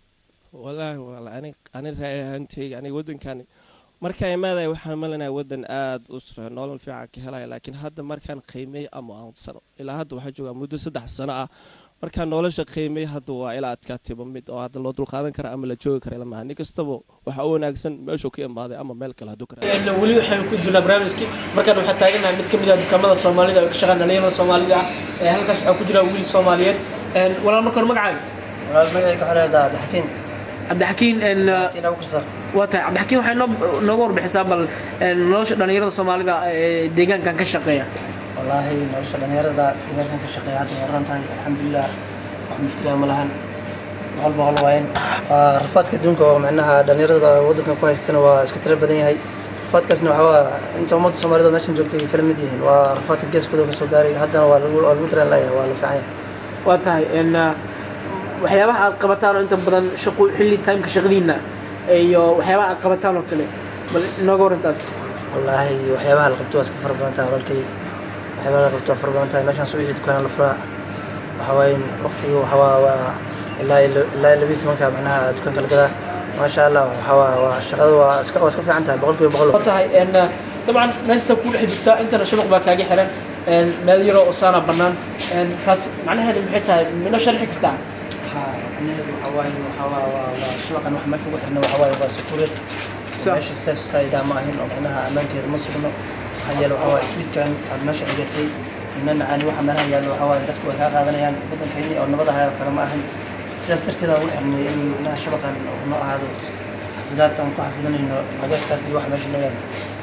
walaahi walaal ani ani raay ahaantayga aniga wadankani markaan imaadaya waxaan malinaya wadan aad u sare nolol fiican ka helaya laakiin hadda markaan qiimeey ama aan sano ilaa hadda waxaa joogaa muddo saddex sano ah markaan nolosha qiimeey hadda waa ilaa adkaatiba mid oo hadda loo dulqaadan kara ama la joogi kara ilamaha nin kastaba waxa u wanaagsan meeshuu ka imaaday ama meel kale hadduu ka raadin. Een, weli waxaan ku jirnaa barnaamijkii markaan waxaa taaganahay mid ka mid ah dukaamada soomaalida oo ka shaqeyn dhalinyarada soomaalida ah ee halkaas waxaa ku jira wiil soomaaliyeed Een, walaal marka hore magacaaga walaal magacayga waxaa la yidhahdaa cabdixakiin cabdixakiin een, cabdixakiin abu karsar waa tahay cabdixakiin waxay noo nooga warbixisaa bal een, nolosha dhalinyarada soomaalida ee deegaankan ka shaqeeya wallaahi nolosha dhalinyarada deegaankan ka shaqeeya hadda way ran tahay alxamdulilah wax mushkila ma lahan boqol boqol waayen waa rafaadka adduunka oo micnaha dhalinyarada waddankan ku haystana waa iska tiro badan yahay rafaadkaasna waxaa waa inta ummadda soomaalida oo meeshan joogtay ay kala mid yihiin waa rafaadka geeskooda ka soo gaaray haddana waa lagu waa lagu dareen leeyahay waa la fiican yahay waa tahay een, waxyaabaha aad qabataan oo inta badan shaqo xilli timeka shaqadiina iyo waxyaabaha aad qabataan oo kale bal inooga warantaas wallaahi waxyaabaha la qabto waa iska fara badan tahay walaalkay waxyaabaha la qabto waa fara badan tahay meeshaan soo wixii dukaana la furaa waxa waaye waqtiga waxa waa waa ilaa iyo ilaa iyo labiyo tobanka macnaha dukaanka la gadaa maasha allah waxa waa waa shaqada waa iska waa iska fiican tahay boqolkiiba boqol waa tahay een, dabcan meesta ku dhex jirta intana shabaq baa kaaga xiran een, meel yaroo osaana bannaan een, taas macnaheedu maxay tahay minoo sharxi kartaa macnaheedu waxa waaye waxa waa waa waa shabaqan wax meesha ugu xirna waxa waaye waa sukuuriyad Sa- meesha safe side ma ahin oo macnaha ammaankeeda ma sugno maxaa yeele waxa waaye sweetkan aad meesha dhigatay ina nacaani waxa meelaha yaallo waxa waaye dadku way kaa qaadanayaan waddankayni oo nabad ahay oo kale ma ahin sidaas darteed aan ugu xirnay in macnaha shabaqan uu noo ahaado xafidaad aan ku xafidanayno nagaaskaas iyo waxa meesha noo yaalo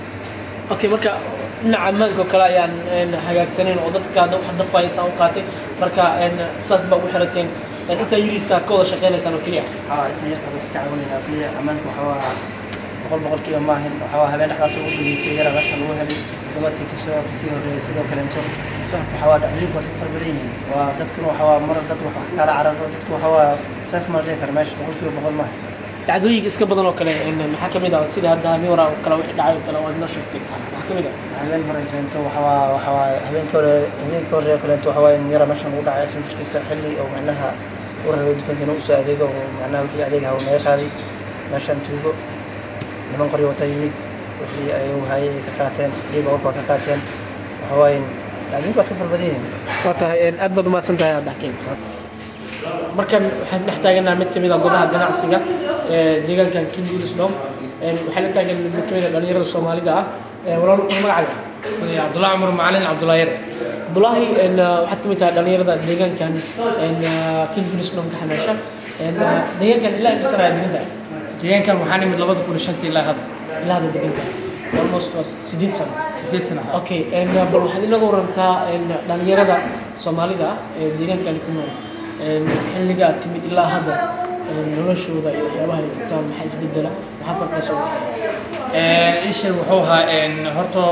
okay marka dhinaca ammaanka oo kale ayaan een, hagaagsanayn oo dadka hadda wax dafaysa u qaatay marka een, saas baa ugu xirateen een, intaa yiriista ka wada shaqeynaysaan oo keliya haa inta yarta dadka ka caawinayna keliya ammaanka waxa waa boqol boqolkiiba ma ahin waxa waa habeen dhexdaas ugu dambeysay yara meesha lagu helay toddobaadkii kasoo kasii horreeyay sidoo kaleento waxa waa dhacdooyinku waa iska fara badan yihiin waa dadkuna waxa waa mar dad wax kala cararo dadku waxa waa saaf ma la dhihi kara meesha boqolkiiba boqol maaha dhacdooyinka iska badan oo kale een, maxaa ka mid ah sida hadda habeen waraa oo kale wixii dhacay oo kale waad noo sheegtay maxaa ka mid ah habeen hore kaleento waxa waa waxa waa habeenkii hore habeenkii hore kaleento waxa waa in yara meeshan lagu dhacay ismitirkiisa xilli oo macnaha u rabay dukaanka inuu usoo adeego oo macnaha wixii adeegaha uu naga qaaday meeshan tuugo niman qoryo wata yimid wixii ay u hayay ka qaateen riba warka waa ka qaateen waxa waaye dhacdooyinku waa iska fara badan yihiin waa tahay een, aad baad umahadsan tahay abdaxkiin markan waxaan dhex taaganaha mid kamid ah goobaha ganacsiga ee deegaankan king ulisdom waxaa la taagan mid kamid ah dhalinyarada soomaalida ah Ee, walaal wuxuu magacaaga cabdullahi cumar macalin cabdullahi yar abdulaahi een, waxaad ka mid tahay dhalinyarada deegaankan een, king ulisdom ka xameesha Een, deegaankan ilaa imsana deeganta deegaankan waxaan imid labada kun iyo shantii ilaa hadda ilaa hadda deeganta almost waa sideed sano sideed sana okay een, bal waxaad inaga warantaa een, dhalinyarada soomaalida ah ee deegaankani ku nool een, xilliga aad timid ilaa hadda een, noloshooda iyo waxyaabaha ay qabtaan maxaa isbedela maxaa farqa soo baxay isha wuxuu ahaa een, horta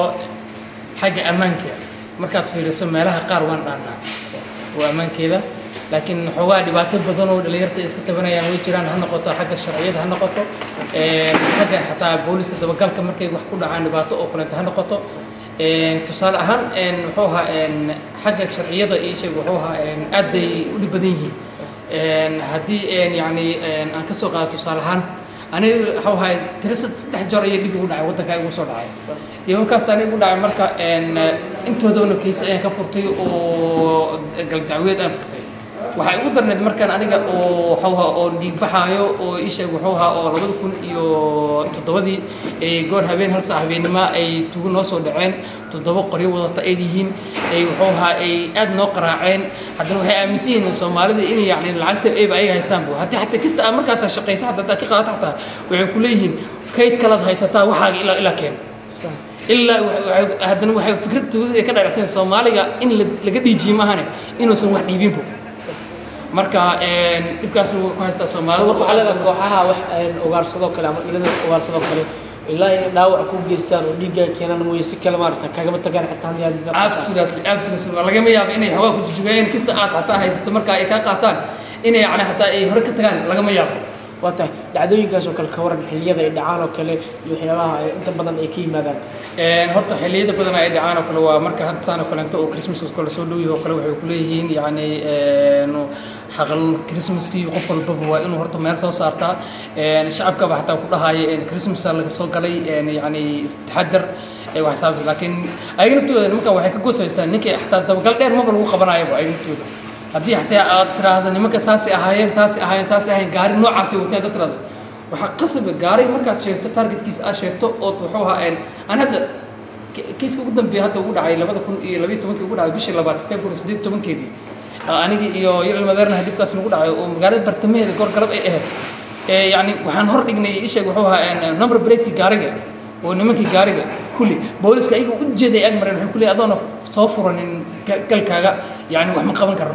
xagga ammaanka markaad fiiriso meelaha qaar waan dhaannaa waa ammaankeeda laakiin xoogaa dhibaato badan oo dhalinyarta ay iska tabanayaan way jiraan ha noqoto xagga sharciyada ha noqoto een, xagga xataa booliska dabagalka markay wax ku dhacaan dhibaato oo kaleeto ha noqoto een, tusaale ahaan een, wuxuu ahaa een, xagga sharciyada isha wuxuu ahaa een, aad bay u dhib badan yihiin een, haddii een, yacni een, aan ka soo qaado tusaale ahaan aniga waxuu ahay tiro sad- saddex jeer ayay dhib igu dhacay waddanka igu soo dhacay dhibankaas aniga igu dhacay marka een, intoodana kiisa ayaan ka furtay oo galdacweed aan furtay waxaa igu darneed markaan aniga oo waxuu ahaa oo dhiig baxaayo oo isha wuxuu ahaa oo labada kun iyo toddobadii ay goor habeen hal saac habeennimo ay tugu noo soo dhaceen toddoba qoryo wadata ay yihiin ay wuxuu ahaa ay aad noo qaraaceen haddana waxay aaminsan yihiin soomaalida inay yacni lacagta ayba ayaga haystaan bu haddii xataa kasta aad markaas shaqaysa xataa haddaad ka qaadato xataa waxay ku leeyihiin kayd kalaad haysataa waxaaga ilaa ilaa keen ilaa wa- waxay- haddana waxay fikradtooda ay ka dharacsan soomaaliga in la- laga dhiijiye maahane inuusan wax dhiibinbu marka een, dhibkaas wuu ku haystaa soomaalida marka waxaa leedahay kooxaha wax een, ugaarsadoo kale ama dhilada ugaarsadoo kale ilaa ay dhaawac ku geystaan oo dhiigga ay keenaan mooye si kale maarata kagama tagaan xitaa haddii aad dad- absolutely absolutely waa lagama yaabo inay hawaa ku jujugayeen kasta aad xataa haysato marka ay kaa qaataan inay yani xataa ay hore ka tagaan lagama yaabo waa tahay dhacdooyinkaas oo kale ka waran xilliyada ay dhacaan oo kale iyo waxyaabaha ay inta badan ay ka yimaadaan Een, horta xilliyada badan ay dhacaan oo kale waa marka hadda saan oo kaleeto oo christmaska kale soo dhow yahay oo kale waxay ku leeyihiin yacni een, xaqal christmaskii qof walbaba waa inuu horta meel soo saartaa Een, shacabkaba xataa ku dhahaya een, christmasa laga soo galay een, yacni taxadar ee wax saabsan laakiin ayaga naftooda nimankan waxay ka goosaysaa ninkii xataa dabagal dheer maba lagu qabanayaba ayaga naftooda haddii xataa aad tiraahdo nimanka saasay ahaayeen saasay ahaayeen saasay ahaayeen gaari noocaasay wateen dad tiraahdo waxaa qasaba gaaray markaad sheegto targetkiisa aad sheegto ood wuxuu ahaa een aan hadda ki- kiiska ugu dambeeya hadda ugu dhacay labada kun iyo labayo tobankii ugu dhacay bishii labaad february siddeed iyo tobankeedii Ah, anigii iyo yar madeernaha dibkaas nagu dhacay oo magaalada bartamaheeda goor galab ay ahayd ee yacni waxaan hor dhignay isheeg wuxuu ahaa een number breakii gaariga oo nimankii gaariga kulli booliska ayaga u jeeday ag mareen waxay ku leeyihin adoona soo furanin ga- galkaaga yacni wax ma qaban karno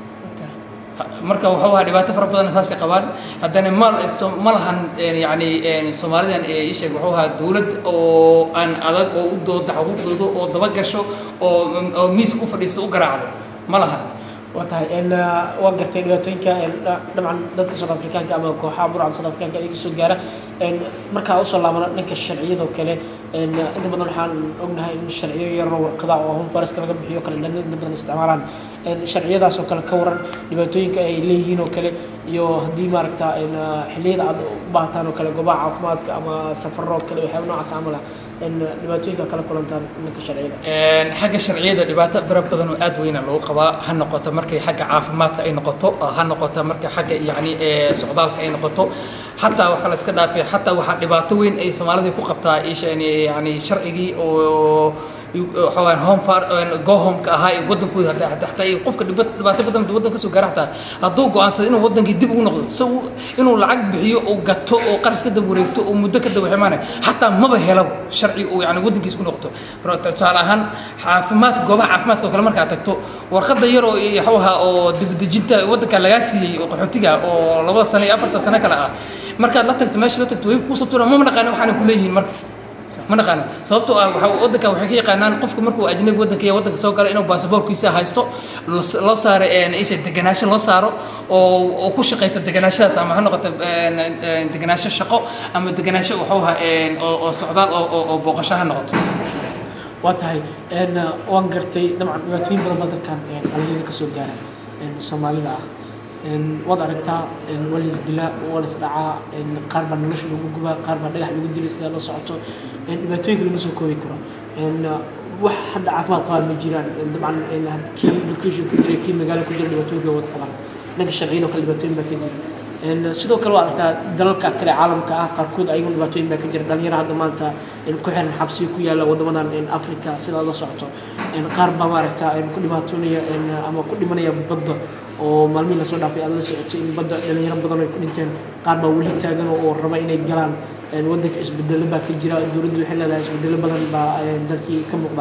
marka wuxuu ahaa dhibaato fara badan saasay qabaan haddana ma so- ma lahan een, yacni een, soomaalidan ee ii sheeg wuxuu ahaa dowlad oo aan adag oo u dooda xuquuqdooda oo daba gasho oo oo miiska u fadhiisto u garaacdo ma lahan waa tahay een, ah, waa gartay dhibaatooyinka een, dha- dabcan dadka South Africaanka ama kooxaha burcada South Africaanka iga soo gaara een, markaa usoo laabana dhanka sharciyadoo kale een, inta badan waxaan ognahay in sharciyo yaroo warqada oo home foreska laga bixiyo kale dhan inta badan isticmaalaan een, sharciyadaas oo kale ka waran dhibaatooyinka ay leeyihiin oo kale iyo haddii maaragta een, ah, xilliyada aad u baahataan oo kale goobaha caafimaadka ama safarro oo kale waxyaaba noocaas camal ah een, dhibaatooyinka kala kulantaan dhanka sharciyada Een, xagga sharciyada dhibaato fara badan oo aad weyna lagu qabaa ha noqoto markay xagga caafimaadka ay noqoto ha noqoto marka xagga yacni ee socdaalka ay noqoto xataa waxa la iska dhaafay xataa waxaa dhibaato weyn ay soomaalida ku qabtaa isha yacni sharcigii oo waxawaan home far go home-ka ahaa ee waddankooda hataa hataa hataa ay qofka dhiba- dhibaato badan hadduu waddanka kasoo gaara hataa hadduu go'aansado inuu waddankii dib ugu noqdo so inuu lacag bixiyo oo gato oo qaras ka daba wareegto oo muddo ka daba ximaanay xataa maba helabo sharci uu yani waddankiisa ku noqoto Mar- tusaale ahaan caafimaad goobaha caafimaadka oo kale markaad tagto warqadda yar oo waxuu ahaa oo dibadejinta waddanka lagaa siiyey oo qaxootiga oo labada sano iyo afarta sano kale ah markaad la tagto meesha la tagto way kuusoo tuuraan ma naqaana waxaana ku leeyihiin marka ma naqaana sababtoo ah waxa waddanka waxay ka yaqaanaan qofka markuu ajnabi waddanka iyo waddanka soo gala inuu baasaboorkiisa haysto los- loo saaro een, isha deganaansho loo saaro oo oo ku shaqaysta deganaashadaas ama ha noqoto een, een, deganaansho shaqo ama deganaansho wuxuu ahaa een, oo oo socdaal oo oo- oo booqasho ha noqoto waa tahay een, waan gartay dabcan dhibaatooyin badan baa dadkan een, dhalinyarada kasoo gaara een, soomaalida ah een, waad aragtaa een, waa la isdilaa waa la isdhacaa een, qaar baa nolosha lagu gubaa qaar baa dhagax lagu dilay sidaa la socoto een, dhibaatooyinka lama soo koobi karo een, wax hadda caafimaad qabaan ma jiraan een, dabcan een, had- kii education ku jira kii magaalo ku jira dhibaatooyinka way wada qabaan dhanka sharciyada oo kale dhibaatooyin baa ka jira een, sidoo kale waa aragtaa dalalka kale caalamka ah qaarkood ayagu dhibaatooyin baa ka jira dhalinyaro hadda maanta een, ku xiran xabsiyo ku yaala wadamadan een, africa sidaa la socoto een, qaar baa maaragta een, ku dhibaatoonaya een, ama ku dhimanaya badda oo maalmihii lasoo dhaafay aad la socotay in badda dhalinyaro badan ay ku dhinteen qaar baa weli taagan oo oo raba inay galaan een, waddanka isbedelo baa ka jira dowladdu waxay leedahay isbedelo badan baa een, dalkii ka muuqda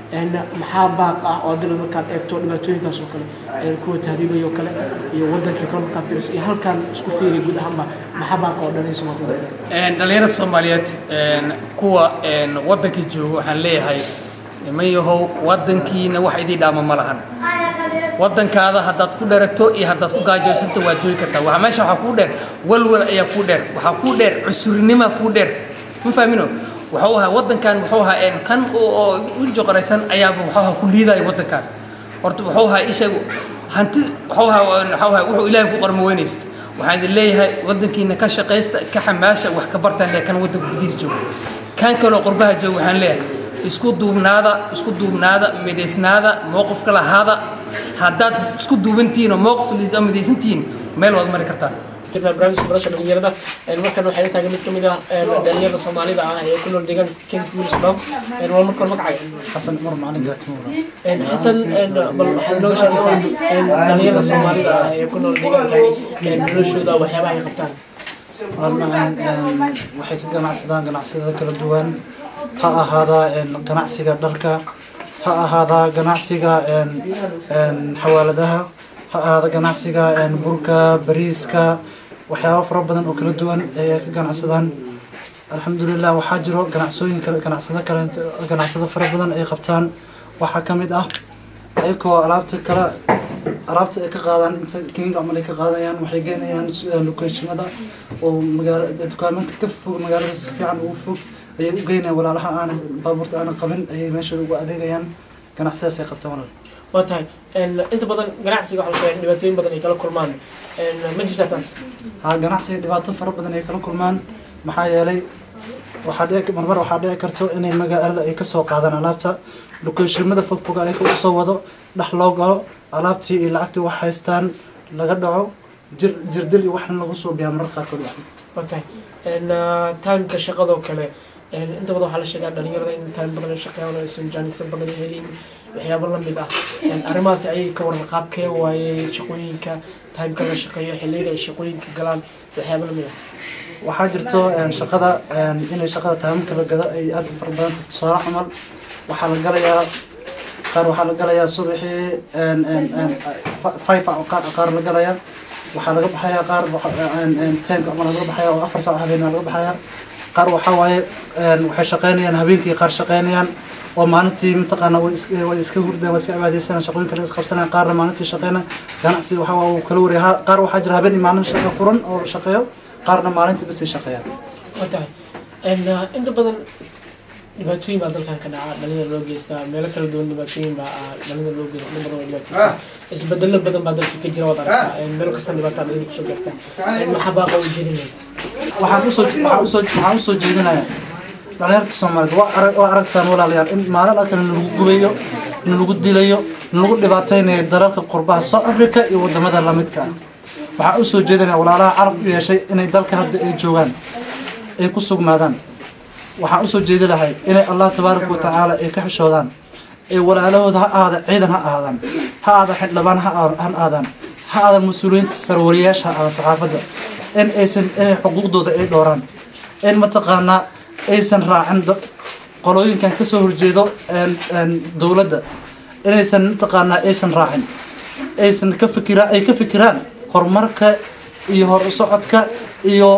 een, maxaa baaq ah oo hadii markaad eegto dhibaatooyinkaas oo kale een, kuwa tahriibaya oo kale iyo wadankii kale markaad fiiriso iyo halkan isku fiiri guud ahaanba maxaa baaq oo dhanay Soomaaliya Een, dhalinyarada soomaaliyeed een, kuwa een, waddanka jooga waxaan leeyahay niman yahow waddankiina wax idii dhaama ma lahan waddankaada haddaad ku dheragto iyo haddaad ku gaajaysanto waad joogi kartaa waxaa meesha waxaa kuu dheer walwal ayaa kuu dheer waxaa kuu dheer cusurnima kuu dheer ma fahmino wuxuu ahaa waddankan wuxuu ahaa een, kan oo oo u joqoraysan ayaaba wuxuu ahaa ku liidaya waddankan horta wuxuu ahaa isheeg hanti wuxuu ahaa wuxuu ahaa wuxuu ilaahay ku qarmo weynaysta waxaan idin leeyahay waddankiina ka shaqaysta ka xamaasha wax ka bartaan lee kan waddanka gudihiis jooga kan kaloo qurbaha jooga waxaan leeyahay isku duubnaada isku duubnaada midaysnaada mowqifka lahaada haddaad isku duubantihiin oo mowqif liisa midaysantihiin meel waad mari kartaan jirnaa barnaamijka barasha dhalinyarada een, markan waxay la taagan mid ka mid ah een, dhalinyarada soomaalida ah ee ku nool deegaanka kent wiilsbam waa marka hore magacaaga xasan umar macalin gaatimoura Een, xasan een, bal waxaad inooga sheegaysaa een, dhalinyarada soomaalida ah ee ku nool deegaankani een, noloshooda waxyaabaha ay qabtaan maalmahan waxay ka ganacsadaan ganacsiyada kala duwan ha ahaadaa een, ganacsiga dharka ha ahaadaa ganacsiga een, een, xawaaladaha ha ahaada ganacsiga een, burka bariiska waxyaabo fara badan oo kala duwan ayay ka ganacsadaan alxamdulilah waxaa jiro ganacsooyin kale ganacsado kale ganacsado fara badan ay qabtaan waxaa ka mid ah ayagoo alaabta kala alaabta ay ka qaadaan inta kinga camal ay ka qaadayaan waxay geenayaan lokeeshimada oo magaala dukaamanka ka fog magaalada si fiican ugu fog ayay u geynayaan walaalaha aana baabuurta aana qabin ayay meeshooda ugu adeegayaan ganacsiyadaas ay qabtaan walaal waa tahay een, inta badan ganacsiga waxaa la sheegay in dhibaatooyin badan ay kala kulmaan een, ma jirtaa taas ha ganacsiga dhibaato fara badan ay kala kulmaan maxaa yeelay waxaa dhici marmar waxaa dhici karto inay magaalada ay kasoo qaadaan alaabta lokeeshimada fogfoga ay usoo wado dhex loo galo alaabtii iyo lacagtii wax haystaan laga dhaco jir jirdil iyo waxna lagu suubiyaa marar qaarkood wax waa tahay een, ah, timeka shaqadoo kale een, inta badan waxaa la sheegaa dhalinyarada in time badan ay shaqeeyaan oo aysan jaanisan badan helin waxyaabo la mid ah Een, arrimahaasi ayay ka waran qaabkee waaye shaqooyinka timeka la shaqeeyo xilliyada ay shaqooyinka galaan waxyaabo la mid ah waxaa jirto een, shaqada een, inay shaqada taamamka la gado ay aad u fara badan tahay tusaale camal waxaa la galayaa qaar waxaa la galayaa subaxii een, een, een, fa- five hour qaar qaar la galayaa waxaa laga baxayaa qaar waxa- een, een, tenka camal laga baxayaa oo afar saac habeen laga baxayaa qaar waxaa waaye een, waxay shaqeynayaan habeenkii qaar shaqeynayaan oo maalintii mataqaana way is- way iska hurdaan way iska cibaadeysanayaan shaqooyin kale is qabsanayaan qaarna maalintii shaqeynayaan ganacsi waxaa waa uu kala wareeyaa qaar waxaa jira habeen iyo maalin shaqo furan oo shaqeeyo qaarna maalintii bas ay shaqeeyaan waa tahay Een, ah, inta badan dhibaatooyin baa dalkan ka dhaca dhalinyada loo geystaa meelo kala duwan dhibaatooyin baa ah, dhalinyada loo geysta in badan oo dhibaataysan isbedelo badan baa dalka ka jira waad aragtaa Een, meel kasta dhibaataa dhalinyada kusoo gaarta Een, maxaa baaqa u jeedinaya waxaan usoo waxaan usoo waxaan usoo jeedinayaa dhalinyarta soomaaliyeed waa arag waa aragtaan walaalayaal in maalin kale nalagu gubayo nalagu dilayo nalagu dhibaateynayo dalalka qurbaha south africa iyo wadamada lamidka ah waxaan usoo jeedinayaa walaalaha carab u yeeshay inay dalka hadda ay joogaan ay ku sugnaadaan waxaan usoo jeedi lahay inay allah tabaaraka watacaala ay ka xishoodaan ee walaalahooda ha ahaada ciidan ha ahaadaan ha ahaada xildhibaan ha aa- ha aadaan ha aadan mas-uuliyiinta sarwariyaasha ha ahaada saxaafadda in aysan inay xuquuqdooda ay dhowraan in mataqaanaa aysan raacin dad qolooyinkan kasoo horjeedo een- een dowladda inaysan mataqaanaa aysan raacin aysan ka fikiraan ay ka fikiraan horumarka iyo hor u socodka iyo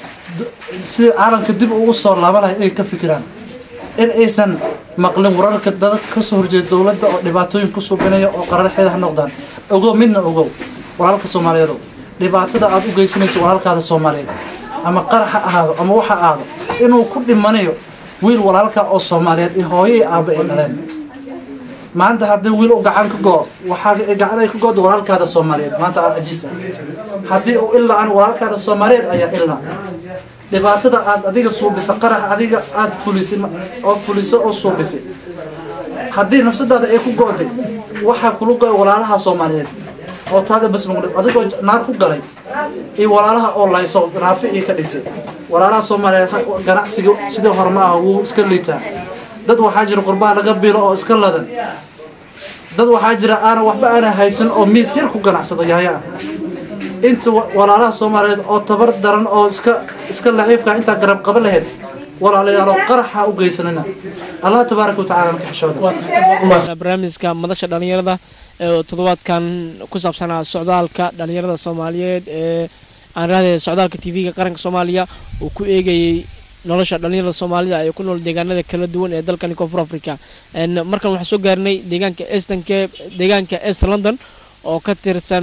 d- si caalamka dib ugu soo laabanaya inay ka fikiraan in aysan maqlin wararka dadka kasoo horjeeda dowladda oo dhibaatooyin ku suubinaya oo qararxeeda ha noqdaan ogow midna ogow walaalka soomaaliyeed dhibaatada aad u geysanayso walaalkaada soomaaliyeed ama qarax ha ahaado ama waxa ahaado inuu ku dhimanayo wiil walaalka oo soomaaliyeed iyo hooyo iyo aabba ay dhaleen maanta haddii wiil u gacan ka go waxaa gacan ay ka go'do walaalkaada soomaaliyeed maanta aad ajiis ah haddii uu ilaa aan walaalkaada soomaaliyeed ayaa ilaa dhibaatada aad adiga suubisa qarax adiga aad fulisay oo fuliso oo suubisay haddii nafsadaada ay ku go'day waxaa kula go'ay walaalaha soomaaliyeed oo taada bas lagu dhib adigoo naar ku galay iyo walaalaha oo layso naafi iyo ka dhintay walaalaha soomaaliyeed ha- ganacsiga sidii hore ma aha wuu iska liitaa dad waxaa jira qurbaha laga bilo oo iska ladan dad waxaa jira aanan waxba aanan haysan oo miis yar ku ganacsado yahaya ah inta wa- walaalaha soomaaliyeed oo tabar daran oo iska iska laciifka intaa garab qaba lahayd walaalayaal oo qaraxa u geysanina allah tabaaraka watacaala ka xishooda barnaamijka madasha dhalinyarada ee toddobaadkan ku saabsanaa socdaalka dhalinyarada soomaaliyeed ee aan raadaya socdaalka tv-ga qaranka soomaaliya uu ku eegayay nolosha dhalinyarada soomaalida ee ku nool deegaanada kala duwan ee dalkani koonfur africa markan waxaan soo gaarnay deegaanka eastern cape deegaanka east london oo ka tirsan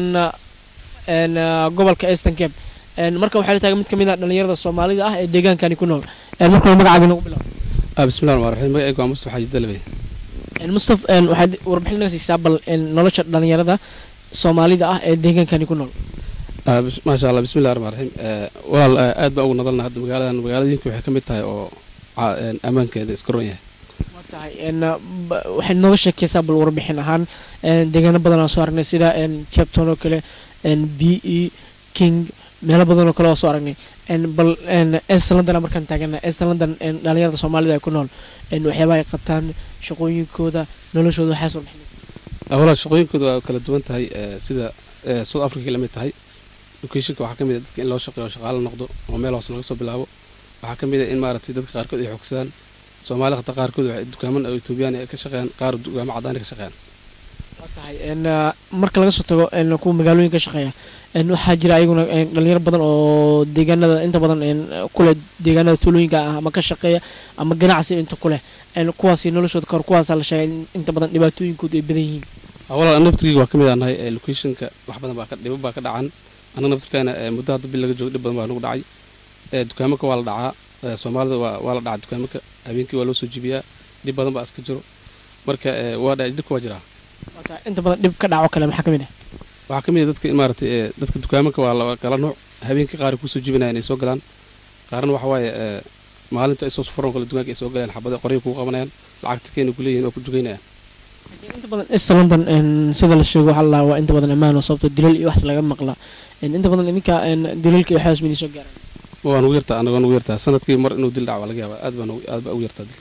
gobolka eastern cape markan waxaa la taagan mid ka mid ah dhalinyarada soomaalida ah ee deegaankani ku nool markan magacaaga nagu bilaab bismillahi rahmaan rahiim magacaygu waa mustaf xaaji dalbe mustaf waxaad warbixin naga siisaa bal nolosha dhalinyarada soomaalida ah ee deegaankani ku nool maasha allah bismillahi rahmaan rahiim walaal aad baa ugu nadalna hadda magaaladan magaaladiinka waxay ka mid tahay oo ammaankeeda iska ron yahay tahay waxaad nooga sheekeysaa bal warbixin ahaan deegaano badan aan soo aragnay sida capton oo kale b e king meelo badan oo kale oo soo aragnay bal east london markaan taagana east london dhalinyarada soomaalida ay ku nool waxyaabaha ay qabtaan shaqooyinkooda noloshooda waxaa soo bixinaysa walaal shaqooyinkooda waa kala duwan tahay sida south africa la mid tahay locationka waxaa ka mid a dadka in loo shaqeeyo shaqaalo noqdo oo meel hoose laga soo bilaabo waxaa ka mid a in maaragtay dadka qaarkood ay xogsadaan soomaali hata qaarkood waxay dukaaman oo etoobiyaan ay ka shaqeeyaan qaar dukaamo cadaan ka shaqeeyaan waa tahay marka laga soo tago kuwa magaalooyinka shaqeeya waxaa jira ayaguna dhalinyaro badan oo deegaanada inta badan kuleh deegaanada tuulooyinka ah ama ka shaqeeya ama ganacsi inta kuleh kuwaasi noloshooda kahor kuwaasaa la sheegay inta badan dhibaatooyinkoodu ay badan yihiin walaal naftirkeyga waa ka mid aan nahay locationka wax badan baa ka dhibo baa ka dhacan annaga naftirkeena muddo hadda bil laga joogo dhib badan baa nagu dhacay dukaamanka waa la dhacaa soomaalida waa la dhacaa dukaamanka habeenkii waa loo soo jibiyaa dhib badan baa iska jiro marka waa dhibka waa jiraa inta badan dhib ka dhaco kale maxaa ka mid ah waxaa ka mid ah dadka maaragtay dadka dukaamanka waa kala nuuc habeenkii qaar kusoo jibinaya inay soo galaan qaarna waxa waaye maalinta ay soo sufuran kale dukaanka ay soo galayaan xabada qoryo kugu qabanayaan lacagta keena ku leeyihin waa ku dugaynayaan inta badan east london sida la sheego waxaa la waa inta badan ammaan oo sababto dilal iyo wax laga maqla inta badan idinka dilalka iyo waxaas midii soo gaaraan waa nugu yartaa anaga nugu yartaa sanadkii mar inuu dil dhaco waa laga yaabaa aad baa aad baa ugu yartaa dilka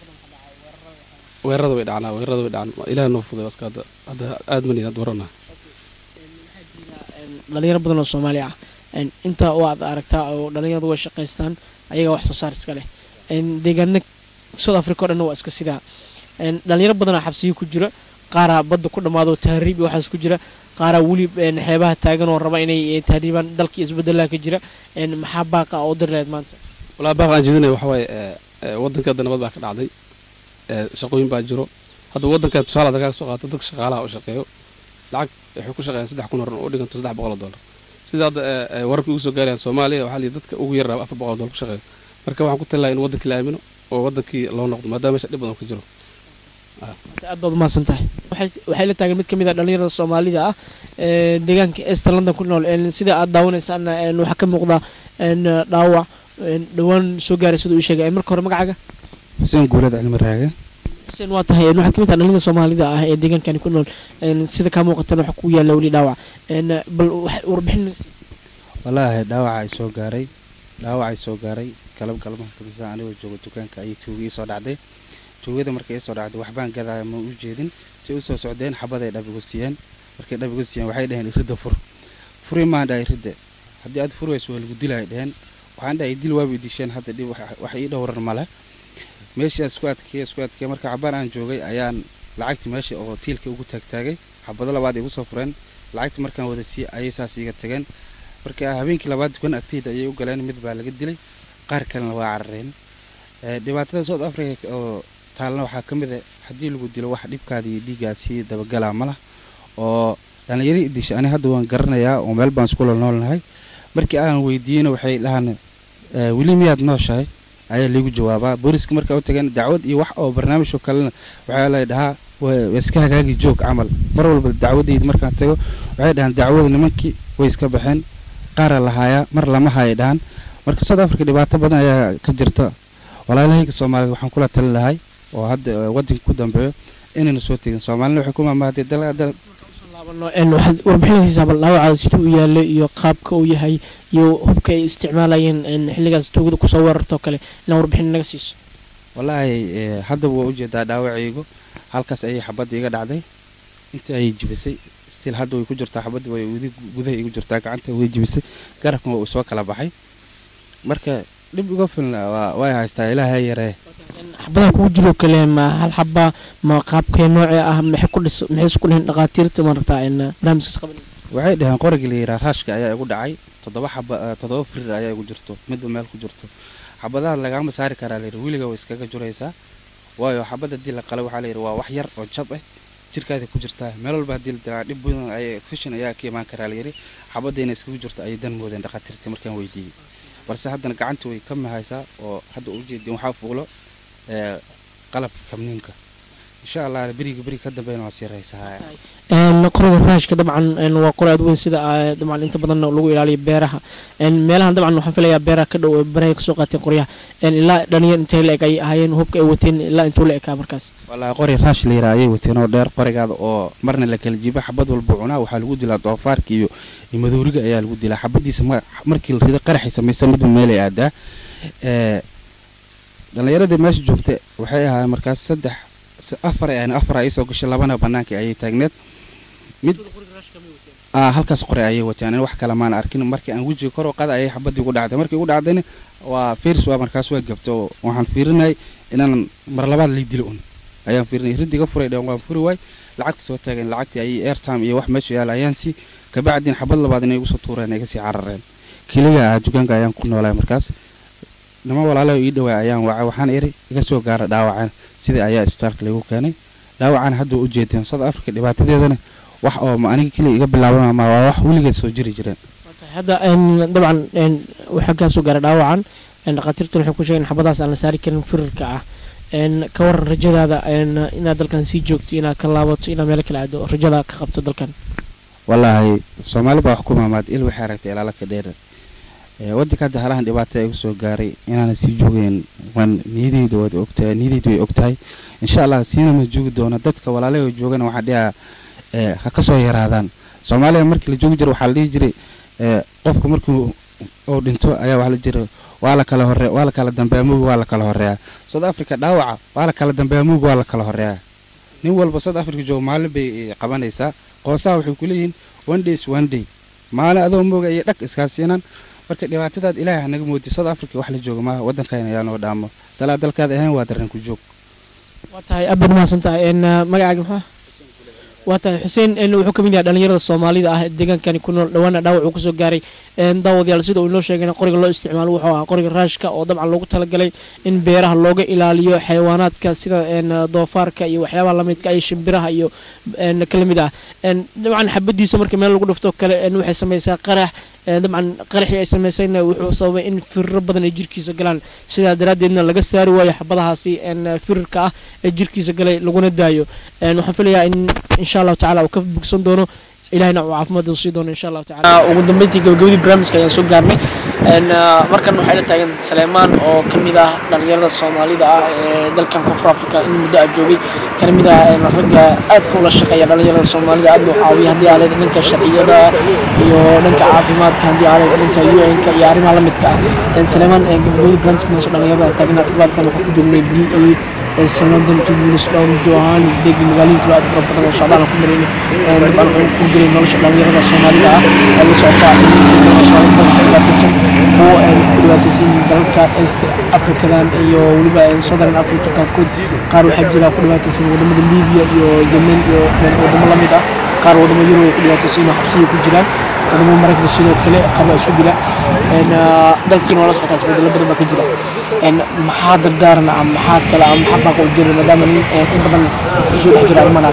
weerarada way dhacnaa weerarada way dhacaan ilaah noo fuday waska hadda hadda aad manin had warana dhalinyaro badan oo soomaali ah inta waad aragtaa oo dhalinyaradu way shaqaystaan ayaga wax soo saar iska leh deegaana south africa o dhan waa iska sidaa dhalinyaro badanaa xabsiyo ku jira qaaraa badda ku dhammaado tahriib iyo waxaas ku jira qaaraa weli xeebaha taagan oo raba inay tahriibaan dalkii isbedelaha ka jira maxaa baaqa oo dirleed maanta walaa baaqa aan jeedinaya waxa waaye waddanka hadda nabad baa ka dhacday shaqooyin baa jiro hadda waddanka tusaale hadda kaga soo qaato dadka shaqaalaha oo shaqeeyo lacag waxay ku shaqeeyaan saddex kun horan oo dhiganto saddex boqol oo dollar sida hadda wararka ugu soo gaarayaan soomaaliya waxaa liyi dadka ugu yarraaba afar boqol oo dollar ku shaqeeyo marka waxaan ku talilaha in waddankii la aamino oo waddankii loo noqdo maadaama meesha dhib badan ka jiro aad baad umahadsan tahay waxay la taagan mid ka mid ah dhalinyarada soomaalida ah deegaanka east london ku nool sida aad daawanaysaana waxaa ka muuqda dhaawac dhowaan soo gaaray siduu ii sheegay marka hore magacaaga xuseen guulad cilmi raage xuseen waa tahay waxaad ka mid tahay dhalinyarada soomaalida ah ee deegaankani ku nool sida kaa muuqatan waxa ku yaalla weli dhaawac bal warbixin wallaahi dhaawaca ay soo gaaray dhaawac ay soo gaaray galab galmaha kamisa anigoo jooga dukaanka ayay tuuga ii soo dhacday tuugada markay ii soo dhacday waxbaan gadaya ma u jeedin si u soo socdeen xabaday dhabigu siiyeen markay dhabigu siiyeen waxay dhaheen iridda fur furi maan dhahay iridda haddii aad furwayso waa lagu dilay dhaheen waxaan dhahay dil waaba idisheen hadda dhib wax ii dhowran male meeshii isku adkeeye isku adkeeye marka cabaan aan joogay ayaan lacagtii meesha oo tiilka ugu taagtaagay xabado labaad igu soo fureen lacagtii markaan wada siiyey ayay saas iiga tageen marka habeenkii labaad dukan agteyda ayay u galeen mid baa laga dilay qaar kalena waa carareen dhibaatada south africa oo taalna waxaa ka mid a haddii lagu dilo wax dhibkaada iyo dhiiggaad sii dabagalaa ma lah oo dhallinyaro idisha ani hadda waan garanayaa oo meel baan iskula noolnahay markii aan weydiiyeyna waxay dhahaan weli miyaad nooshahay ayaa laygu jawaabaa booliska markaa u tageen dacwad iyo wax oo barnaamijoo kalena waxaa lay dhahaa iska hagaagi joog camal mar walba dacwadayda markaan tago waxay dhahaan dacwada nimankii way iska baxeen qaara lahaayaa mar lama haya dhahan marka south africa dhibaato badan ayaa ka jirta walaalahayga soomaaliyed waxaan kula tali lahay oo hadda waddanka ku dambeeyo inayna soo tegin soomaalina waxay ku maamaadee dal waxaad warbixinaysaa bal dhaawacaada siduu u yaallo iyo qaabka uu yahay iyo hubka ay isticmaalayeen xilligaas tuugada kusoo weerartoo kale inaa warbixin naga siiso wallaahi haddaba waa ujeedaa dhaawacaygu halkaas ayay xabadda iga dhacday intii ayay jibisay stiil hadda way ku jirtaa xabadda way weli gudaha igu jirtaa gacanta way jibisay garabkan waa uu soo kala baxay marka dhib uga filna waa way haystaa ilaahay yaree xabadaha kugu jiro kale ma hal xaba ma qaabkee noocee ah maxay ku dhis maxay isku dhihin dhaqaatiirta maaragtaa in barnaamijkaas qabanaysa waxay dhaheen qorigii la yidhaha raashka ayaa igu dhacay toddoba xaba eh, toddoba firir ayaa igu jirto midba meel ku jirto xabadaha lagama saari karaa layidhi weliga way iskaga juraysaa waayo xabad haddii la qalay waxaa layidhi waa wax yar oo jab ah jirkaada ku jirtaa meel walba haddii la dilaa dhib badan ay fishin ayaa ka imaan karaa layidhi xabadayna iskaga jirto ayay dan moodeen dhakhaatiirtii markaan weydiiyey balse haddana gacantii way ka mahaysaa oo hadda ujeedin waxaa fuulo eh, qalabka kamniinka insha allah beriga beriga ka dambeyn waa sii raysaa een qoriga raashka dabcan een waa qori aad weyn sida ah, dabcan inta badan lagu ilaaliyo beeraha een meelahan dabcan waxaan filayaa beeraha ka dhow ee baraha kasoo qaateen qoryaha een ilaa dhalinyar intay la eg ay ahaayeen hubka ay wateen ilaa intuu la ekaa markaas wallaahi qori raash la yidhaha ayay wateen oo dheer qorigaada oo marna la kala jiba xabad walba cunaa waxaa lagu dilaa doofaarka iyo iyo madooriga ayaa lagu dilaa xabadiisa ma- markii la rido qaraxay samaysa midba meelay aadaa ee dhallinyaradii meesha joogta waxay ahaayeen markaas saddex s- afar ay ahayn afar ay soo gashay labana bannaanka ayay taagneed mid ah halkaas qori ayay wateen in wax kale maan arkin markii aan wejiga kor u qaada ayay xabadii ugu dhacday markii ugu dhacdayna waa fiirs waa markaas waa gabta oo waxaan fiirinayay inaan mar labaad lay dilo un ayaan fiirinay riddiga furay dhan waan furi waay lacagta soo taageen lacagtii ayay airtime iyo wax meesha yaala ayaan si kabacdin xabad labaad inay igu soo tuureen ay kasii carareen keliga ah dukaanka ayaan ku noolaay markaas nima walaalaha ii dhawaa ayaan wacay waxaan iri iga soo gaara dhaawacan sidii ayaa isbitaalka lagu keenay dhaawacan hadda u jeedeen south africa dhibaatadeedana wax oo ma aniga keliya iga bilaaban ma waa wax weligeed soo jiri jireen hadda een dabcan een waxaa kaa soo gaara dhaawacan een dhakhaatiirtuna waxay ku sheegeen xabadahaas aan la saari karin firirka ah een ka waran rajadaada een inaad dalkan sii joogto inaad ka laabato inaad meelo kala aado rajada ka qabto dalkan wallaahi soomaali baa wax ku maamaad il waxay aragtay ilaala ka dheer ee waddanka hadda halahan dhibaato igu soo gaaray inaanan sii joogayn waan niyadeyda waad ogtahay niyadeydu way ogtahay insha allah siina ma joogi doono dadka walaalahoo joogana waxaa dhihaa ee ha ka soo yaraadaan soomaaliya markii la joogi jiro waxaa la dhihi jiray ee qofka markuu uu dhinto ayaa waxaa la jira waa la kala hore waa la kala dambeeya mug waa la kala horeeyaa south africa dhaawaca waa la kala dambeeya mug waa la kala horeeyaa nin walba south africa jooga maalin bay eh, qabanaysaa qoosaha waxay ku leeyihiin one days one day maalin adoo mooga iyo dhag iskaa siinaan marka dhibaatadaad ilaahay hanaga moodi south africa wax la jooga maaha waddankayna ayaa noo dhaamo dalaa dalkaad ahayn waa dareen ku joog waa tahay aad baad mahadsan tahay een magacaaga maxaa waa tahay xuseen een wuxuu ka mid yahay dhalinyarada soomaalida ah ee deegaankani ku nool dhawaana dhaawac uu kasoo gaaray een daawadayaal sida uu inoo sheegayna qoriga loo isticmaalo wuxuu ahaa qoriga raashka oo dabcan loogu talagalay in beeraha looga ilaaliyo xayawaanaadka sida een doofaarka iyo waxyaabaha lamidka iyo shimbiraha iyo een kala mid ah een dabcan xabadiisa marka meel lagu dhufto kale een waxay samaysaa qarax een dabcan qaraxii ay samaysayna wuxuu sababay in firiro badan ay jirkiisa galaan sidaa daraaddeedna laga saari waayo xabadahaasi een firirka ah ee jirkiisa galay laguna daayo een waxaan filayaa in insha allahu tacaala uu ka bogsan doono ilahina uu caafimaad sii doono insha allahu tacaala ugu dambeyntii gabagabadii barnaamijka ayaan soo gaarnay een markan waxay la taagan saleymaan oo ka mid ah dhalinyarada soomaalida ah ee dalkan koonfur africa in muddo ah joogay kana mid ah een ragga aadka ula shaqeeya dhalinyarada soomaalida aad u caawiya haddii aaled dhanka sharciyada iyo dhanka caafimaadka haddii aaled dhanka un-ka iyo arrimaha la midka ah een saleymaan een gabagabadii barnaamijka meesha dhalinyarada taagana toddobaadkan waxaa ku joognay b e sanaddan tubulis dhowr johannesburg magaalooyinka aad fara badan oo socdaal ku mareynay een dabcan wuxuu ku jiray nolosha dhalinyarada soomaalida ah ee la socota dhibaataysan kuwo een ku dhibaataysan dalalka east africadan iyo weliba een southern africa qaarkood qaar waxaa jira ku dhibaataysan wadamada libiya iyo yemen iyo wadamo la mid ah qaar wadamo yurub ay ku dhibaataysan oo xabsiya ku jiraan wadamo maraykanka sidoo kale qaba isku dila een dalkiina waa la socotaa isbedelo badan baa ka jira een maxaa dardaaran ah maxaa kale ah maxaa baaqa u jira maadaama nin in badan kusoo dhex jira arrimaha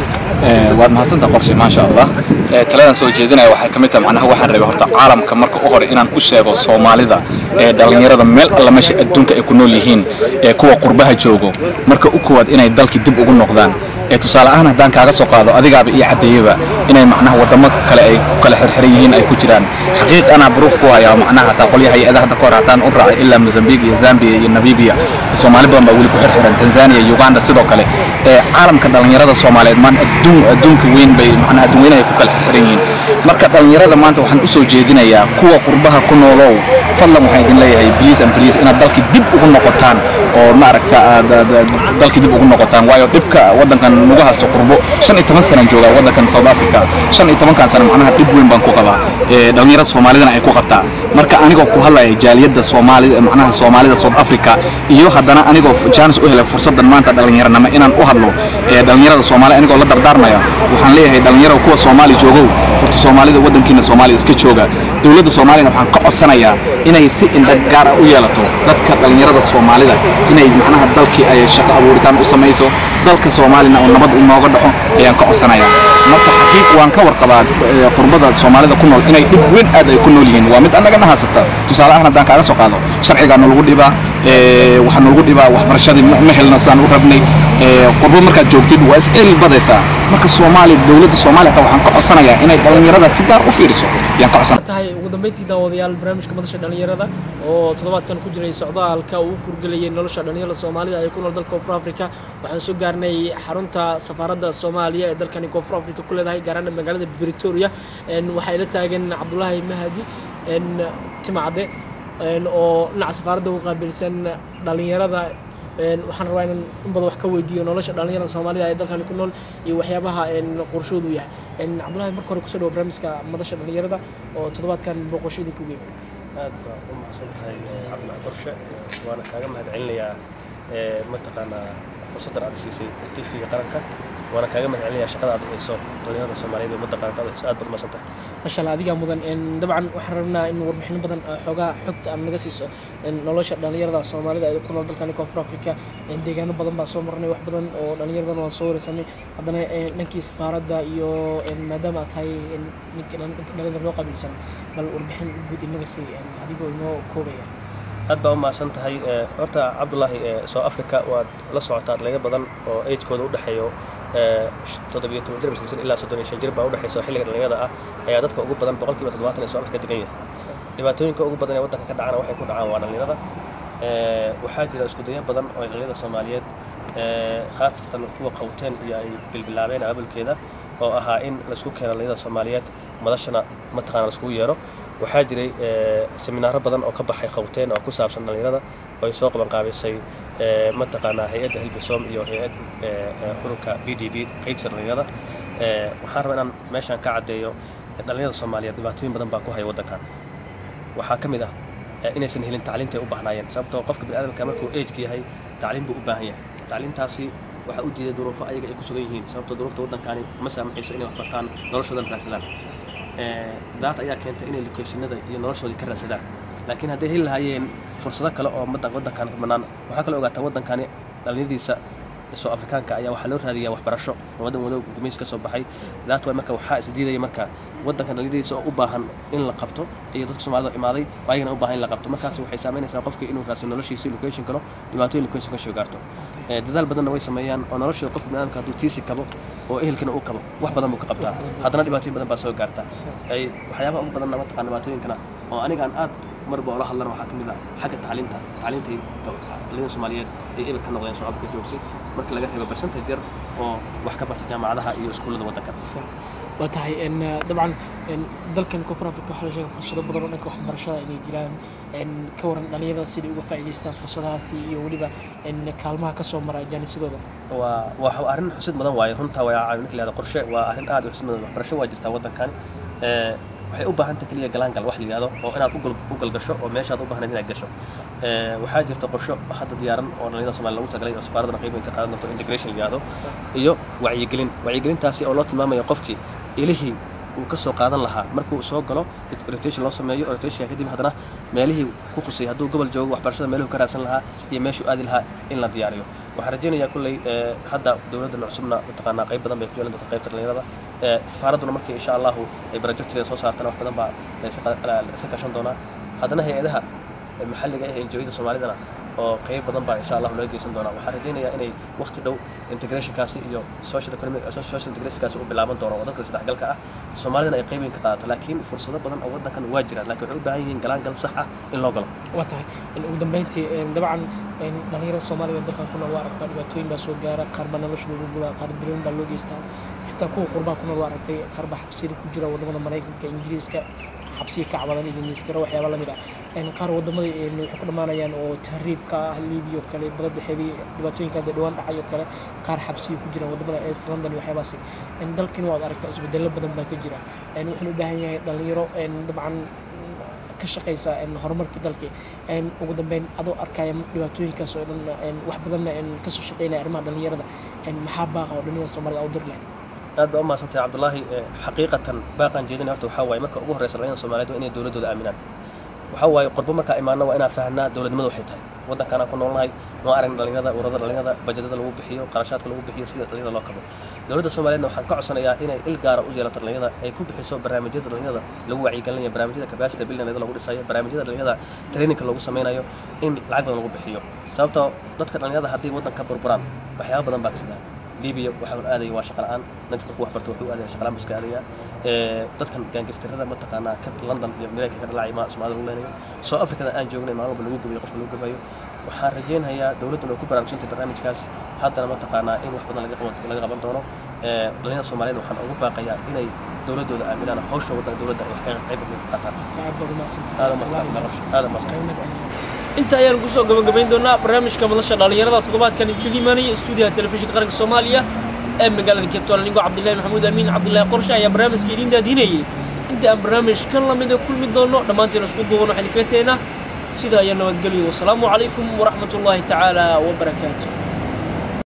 waad mahadsantaha qorshe maasha allah Eh, taladan soo jeedinaya waxay ka mid tahay macnaha waxaan rabay horta caalamka marka u hore inaan u sheego soomaalida ee dhallinyarada meel alla meesha adduunka ay ku nool yihiin ee kuwa qurbaha joogo marka u koowaad inay dalkii dib ugu noqdaan ee tusaale ahaan haddaan kaaga soo qaado adigaaba iyo caddeeyaba inay macnaha wadamo kale ay ku kala xirxiran yihiin ay ku jiraan xaqiiq anaa baruuf ku hayaa macnaha hataa qolyaha hay-adaha hadda kahor hataan u raacay ilaa mozambique iyo zambia iyo namibia soomaali badan baa weli ku xirxiran tanzania uganda sidoo kale ee caalamka dhallinyarada soomaaliyeed maan adduun adduunka weyn bay macnaha adduun weynaha ay ku kala xirxiran yihiin marka dhallinyarada maanta waxaan u soo jeedinayaa kuwa qurbaha ku noolow fadlan waxaan idin leeyahay please and please inaad dalkii dib ugu noqotaan oo maaragta aad aad- aad dalkii dib ugu noqotaan waayo dhibka waddankan nagu haysto qurbo shan iyo toban sanaan joogaa waddankan south africa shan iyo tobankan sana macnaha dhib weyn baan ku qabaa ee, dhallinyarada soomaalidana ay ku qabtaa marka anigoo ku hadlaya jaaliyadda soomaalida macnaha soomaalida south africa iyo haddana anigoo jaanis u helay fursaddan maanta dhallinyaranimo inaan u hadlo ee, dhallinyarada soomaali anigoo la dardaarmaya waxaan leeyahay dhallinyarada kuwa soomaali joogow horta soomaalida waddankiina soomaaliya iska jooga dowladda soomaaliyana waxaan ka codsanayaa inay si indha gaar ah u yeelato dadka dhallinyarada soomaalida inay macnaha dalkii ay shaqo abuuritaan u samayso dalka soomaalina oo nabad inooga dhaco ayaan ka codsanayaa marka xaqiiq waan ka warqabaa eh, qurbada soomaalida ku nool inay dhib weyn aad ay ku nool yihiin waa mid annagana haysata tusaale ahaan haddaan kaaga soo qaado sharcigaa nalagu dhibaa eh, waxaa nalagu dhibaa waxbarashadii ma ma helna saan u rabnay eh, qurbo markaad joogtid waa is ceel badaysaa marka soomaaliya dowladda soomaaliya hataa waxaan ka codsanayaa inay dhallinyarada si gaar u fiiriso ayaan ka codsanaya tahay ugu dambeyntii daawadayaal barnaamijka madasha dhalinyarada oo toddobaadkan ku jiray socdaalka uu kurgelayay nolosha dhalinyarada soomaalida ee ku nool dalka koonfur afrika waxaan soo gaarnay xarunta safaaradda soomaaliya ee dalkani koonfur afrika ku leedahay gaar ahaan magaalada pretoria Een, waxaa ila taagan cabdulaahi mahadi een, timacde een, oo dhinaca safaaradda ugu qaabilsan dhalinyarada Een, waxaan rabaa inaan in badan wax ka weydiiyo nolosha dhalinyarada soomaalida ee dalkani ku nool iyo waxyaabaha een, qorshoodu yahay Een, cabdulaahi marka hore kusoo dhawo barnaamijka madasha dhalinyarada oo toddobaadkan booqashadii ku geeyay aad baa u mahadsan tahay cabdulahi qorshe waana kaaga mahad celinayaa ee, mataqaanaa fursaddan aad siisay tifiga qaranka waana kaaga mahad celinayaa shaqada aad u hayso dhalinyarada soomaaliyeed ee ummadda qaranka aad u hayso aad baad umahadsan tahay masha allah adigaa mudan Een, dabcan waxaan rabnaa in warbixino badan oo xoogaa xogta aad naga siiso een, nolosha dhalinyarada soomaalida ee ku nool dalkani koonfur afrika Een, deegaano badan baa soo marnay wax badan oo dhalinyaradana waan soo wareysanay haddana een, dhankii safaaradda iyo een, maadaama aad tahay een, ninka dhalin- ninka dhalinyarada loo qabiilsan bal warbixin guud inaga sii een, adigoo inoo koobaya aad baa u mahadsan tahay Ee, horta cabdulaahi ee, south africa waad la socotaa dhalinyaro badan oo agekooda u dhexeeyo ee, sh- toddobiyo toban jir mise ilaa soddon iyo shan jir baa u dhexeysa oo xilliga dhalinyarada ah ayaa dadka ugu badan boqolkiiba toddobaatan ee south africa degan yahay dhibaatooyinka ugu badan ee waddanka ka dhacana waxay ku dhacaan waa dhalinyarada Ee, waxaa jira isku dayo badan oo ay dhalinyarada soomaaliyeed ee, khaasatan kuwa qawteen iyo ay bilbilaabeen abaabulkeeda oo ahaa in laisku keeno dhalinyarada soomaaliyeed madashana mataqaana laiskugu yeero waxaa jiray ee, seminaaro badan oo ka baxay qawteen oo ku saabsan dhalinyarada oo ay soo qaban qaabisay ee, mataqaanaa hay-adda hilbisom iyo hay-ad ee, ee, ururka b d b qaybta dhalinyarada Ee, waxaan rabaa inaan meeshaan ka caddeeyo dhalinyarada soomaaliyeed dhibaatooyin badan baa ku haya waddankan waxaa ka mid ah eh, inaysan helin tacliinta ay u baahnaayeen sababtoo qofka biniaadamka markuu ageka yahay tacliin buu u baahan yahay tacliintaasi waxaa u diiday duruufo ayaga ay ku sugan yihiin sababtoo duruufta waddankaani ma saamaxayso inay wax bartaan noloshoodan raadsadaan Eh, daata ayaa keentay inay lokeeshinada iyo noloshoodii ka raadsadaan laakiin hadday heli lahaayeen fursado kale oo madan waddankan ka bannaan waxaa kaloo ogaataa waddankani dhalinyaradiisa soo afrikaanka ayaa waxaa loo raadiyaa waxbarasho oo waddan wado gumaysi ka soo baxay daat way marka waxaa is diidaya marka waddankan dhalinyaradiisa oo u baahan in la qabto iyo dadka soomaalida oo imaaday oo ayagana u baahan in la qabto markaas waxay saameynaysaa qofka inuu raadsado noloshiisa location kalo dhibaatooyin location ka soo gaarto Eh, dadaal badanna way sameeyaan oo noloshooda qofka biniaadamka hadduu tiisi kabo oo ehelkana uu kabo wax badan buu ka qabtaa haddana dhibaatooyin badan baa soo gaarta ay waxyaabaha ugu badanna mataqaan dhibaatooyinkana oo anigaan aad marba oola hadlana waxaa ka mid ah xagga tacliinta tacliintay dhalinyarada soomaaliyeed ay ebel ka noqdeen soo afrika joogtay marka laga reebo percentage yar oo wax ka barta jaamacadaha iyo iskuullada waddanka waa tahay een, eh, dabcan een, dalkan koonfur afrika waxaa la sheegay fursado badan oo dhanka waxbarashada inay jiraan een, ka waran dhalinyarada siday uga faa'iidaystaan fursadahaasi iyo weliba een, kaalmaha ka soo mara jaanisadooda waa waa arrin xusid mudan waaye runta waa ninka la yihahdo qorshe waa arrin aad u xusid mudan waxbarasho waa jirtaa waddankan Ee, waxay u baahan tahay keliya galaangal wax la yidhahdo oo inaad u gal- u galgasho oo meeshaad u baahnayd inaad gasho Ee, waxaa jirta qorsho hadda diyaaran oo dhalinyarada soomaaliya lagu tagalay oo safaaradana qayb weyn ka qaadan doonto integration la yidhahdo iyo wacyigelin wacyigelintaasi oo loo tilmaamayo qofkii ilihii uu ka soo qaadan lahaa markuu soo galo orientation loo sameeyo orientationka kadib haddana meelihii ku khusay hadduu gobol joogo waxbarashada meeluhu ka raadsan lahaa iyo meeshuu aadi lahaa in la diyaariyo waxaan rajaynayaa kulley ee, hadda dowladda cusubna mataqaanaa qayb badan bay ku yeelan doonta qaybta dhalinyarada Ee, safaaradduna markii insha allahu ay projectigeeda soo saartana wax badan baa la iska qa- la- la iska kashan doonaa haddana hay-adaha ee maxalliga ah ee enjoyada soomaalidana oo qayb badan baa insha allahu loo geysan doonaa waxaan rajaynayaa inay waqti dhow integrationkaasi iyo social economic social integrationkaasi u bilaaban doono oo dadka isdhexgalka ah soomaalidana ay qayb weyn ka qaadato laakiin fursado badan oo waddankan waa jiraan laakiin waxay u baahan yihiin galaangal sax ah in loo galo waa tahay in ugu dambeyntii een, dabcan een, dhalinyarada soomaalida ee dalkan ku nool waa aragtaa dhibaatooyin baa soo gaara qaar baa nolosha lagu gubaa qaar dilan baa loo geystaa xitaa kuwa qurbaa ku nool waa aragtay qaar baa xabsiyada ku jira wadamada maraykanka ingiriiska xabsiga ka cabadan iyo ministero waxyaaba lamid ah een qaar wadamada een waxay ku dhamaanayaan oo tahriibka ah libiya oo kale badda dhexeedii dhibaatooyinka hadda dhawaan dhacay oo kale qaar xabsiga ku jiraan wadamada east london iyo waxyaabaasi een dalkina waad aragtaa isbedelo badan baa ka jira een wuxuuna u baahan yahay dhalinyaro een dabcan ka shaqaysa een horumarka dalka een ugu dambeyn adoo arkaya dhibaatooyinkaas oo dhan een wax badanna een kasoo shaqeynaya arrimaha dhalinyarada een maxaa baaqa oo dhalinyarada soomaalida u dir lahayd aad baa u mahadsantahay cabdulaahi Eh, xaqiiqatan baaqaan jeedinaya horta waxaa waaye marka ugu horreysa dhalinyarada soomaaliyeed waa inay dowladooda aaminaan waxaa waaye qurbo markaa imaana waa inaan fahanaa dowladnimada waxay tahay waddankaan aan ku noolnahay ma aragna dhalinyarada ururada dhalinyarada bajetada lagu bixiyo qarashaadka lagu bixiyo sida dhalinyarada loo kabo dowladda soomaaliyeedna waxaan ka codsanayaa inay il gaara u yeelato dhalinyarada ay ku bixiso barnaamijyada dhalinyarada lagu wacyigelinayo barnaamijyada capacity building dhalinyarada lagu dhisayo barnaamijyada dhalinyarada trainingka lagu sameynayo in lacag badan lagu bixiyo sababtoo dadka dhalinyarada haddii waddanka burburaan waxyaaba badan baa kasida libiya waxaa la aadaya waa shaqa la'aan dadka markuu wax barto wuxuu aadaya shaqa la'aan buu iska aadaya Eh, dadkan gaangistirada mataqaanaa ka london iyo mareykanka ka dhalacay ma soomaalida lagu leenayo soo afrikada aan joognay maalin walba lagu gabayo qofka lagu gabayo waxaan rajaynayaa dowladduna ay ku baraarujintay barnaamijkaas haddana mataqaanaa in wax badan laga qaban laga qaban doono Eh, dhalinyarada soomaaliyeed waxaan ugu baaqayaa inay dowladooda aaminaan hawsha waddanka dowladda ay wax ka qayb ka qaataan aad baad umahadsantahay aada umahadsan aada umahadsan inta ayaan kusoo gabagabayn doonaa barnaamijka madasha dhalinyarada toddobaadkan kaga imaanaya stuudiyaha telefishinka qaranka soomaaliya ee magaalada cape town anigoo cabdillahi maxamuud amiin cabdillahi qorshe ayaa barnaamijka idiin daadinayay inta aan barnaamijkan lamida kulmi doono dhammaanteen isku duuban waxaan idinkaga tegnaa sida ayaa nabadgelyo wasalaamu calaykum waraxmatullaahi tacaala wabarakaatu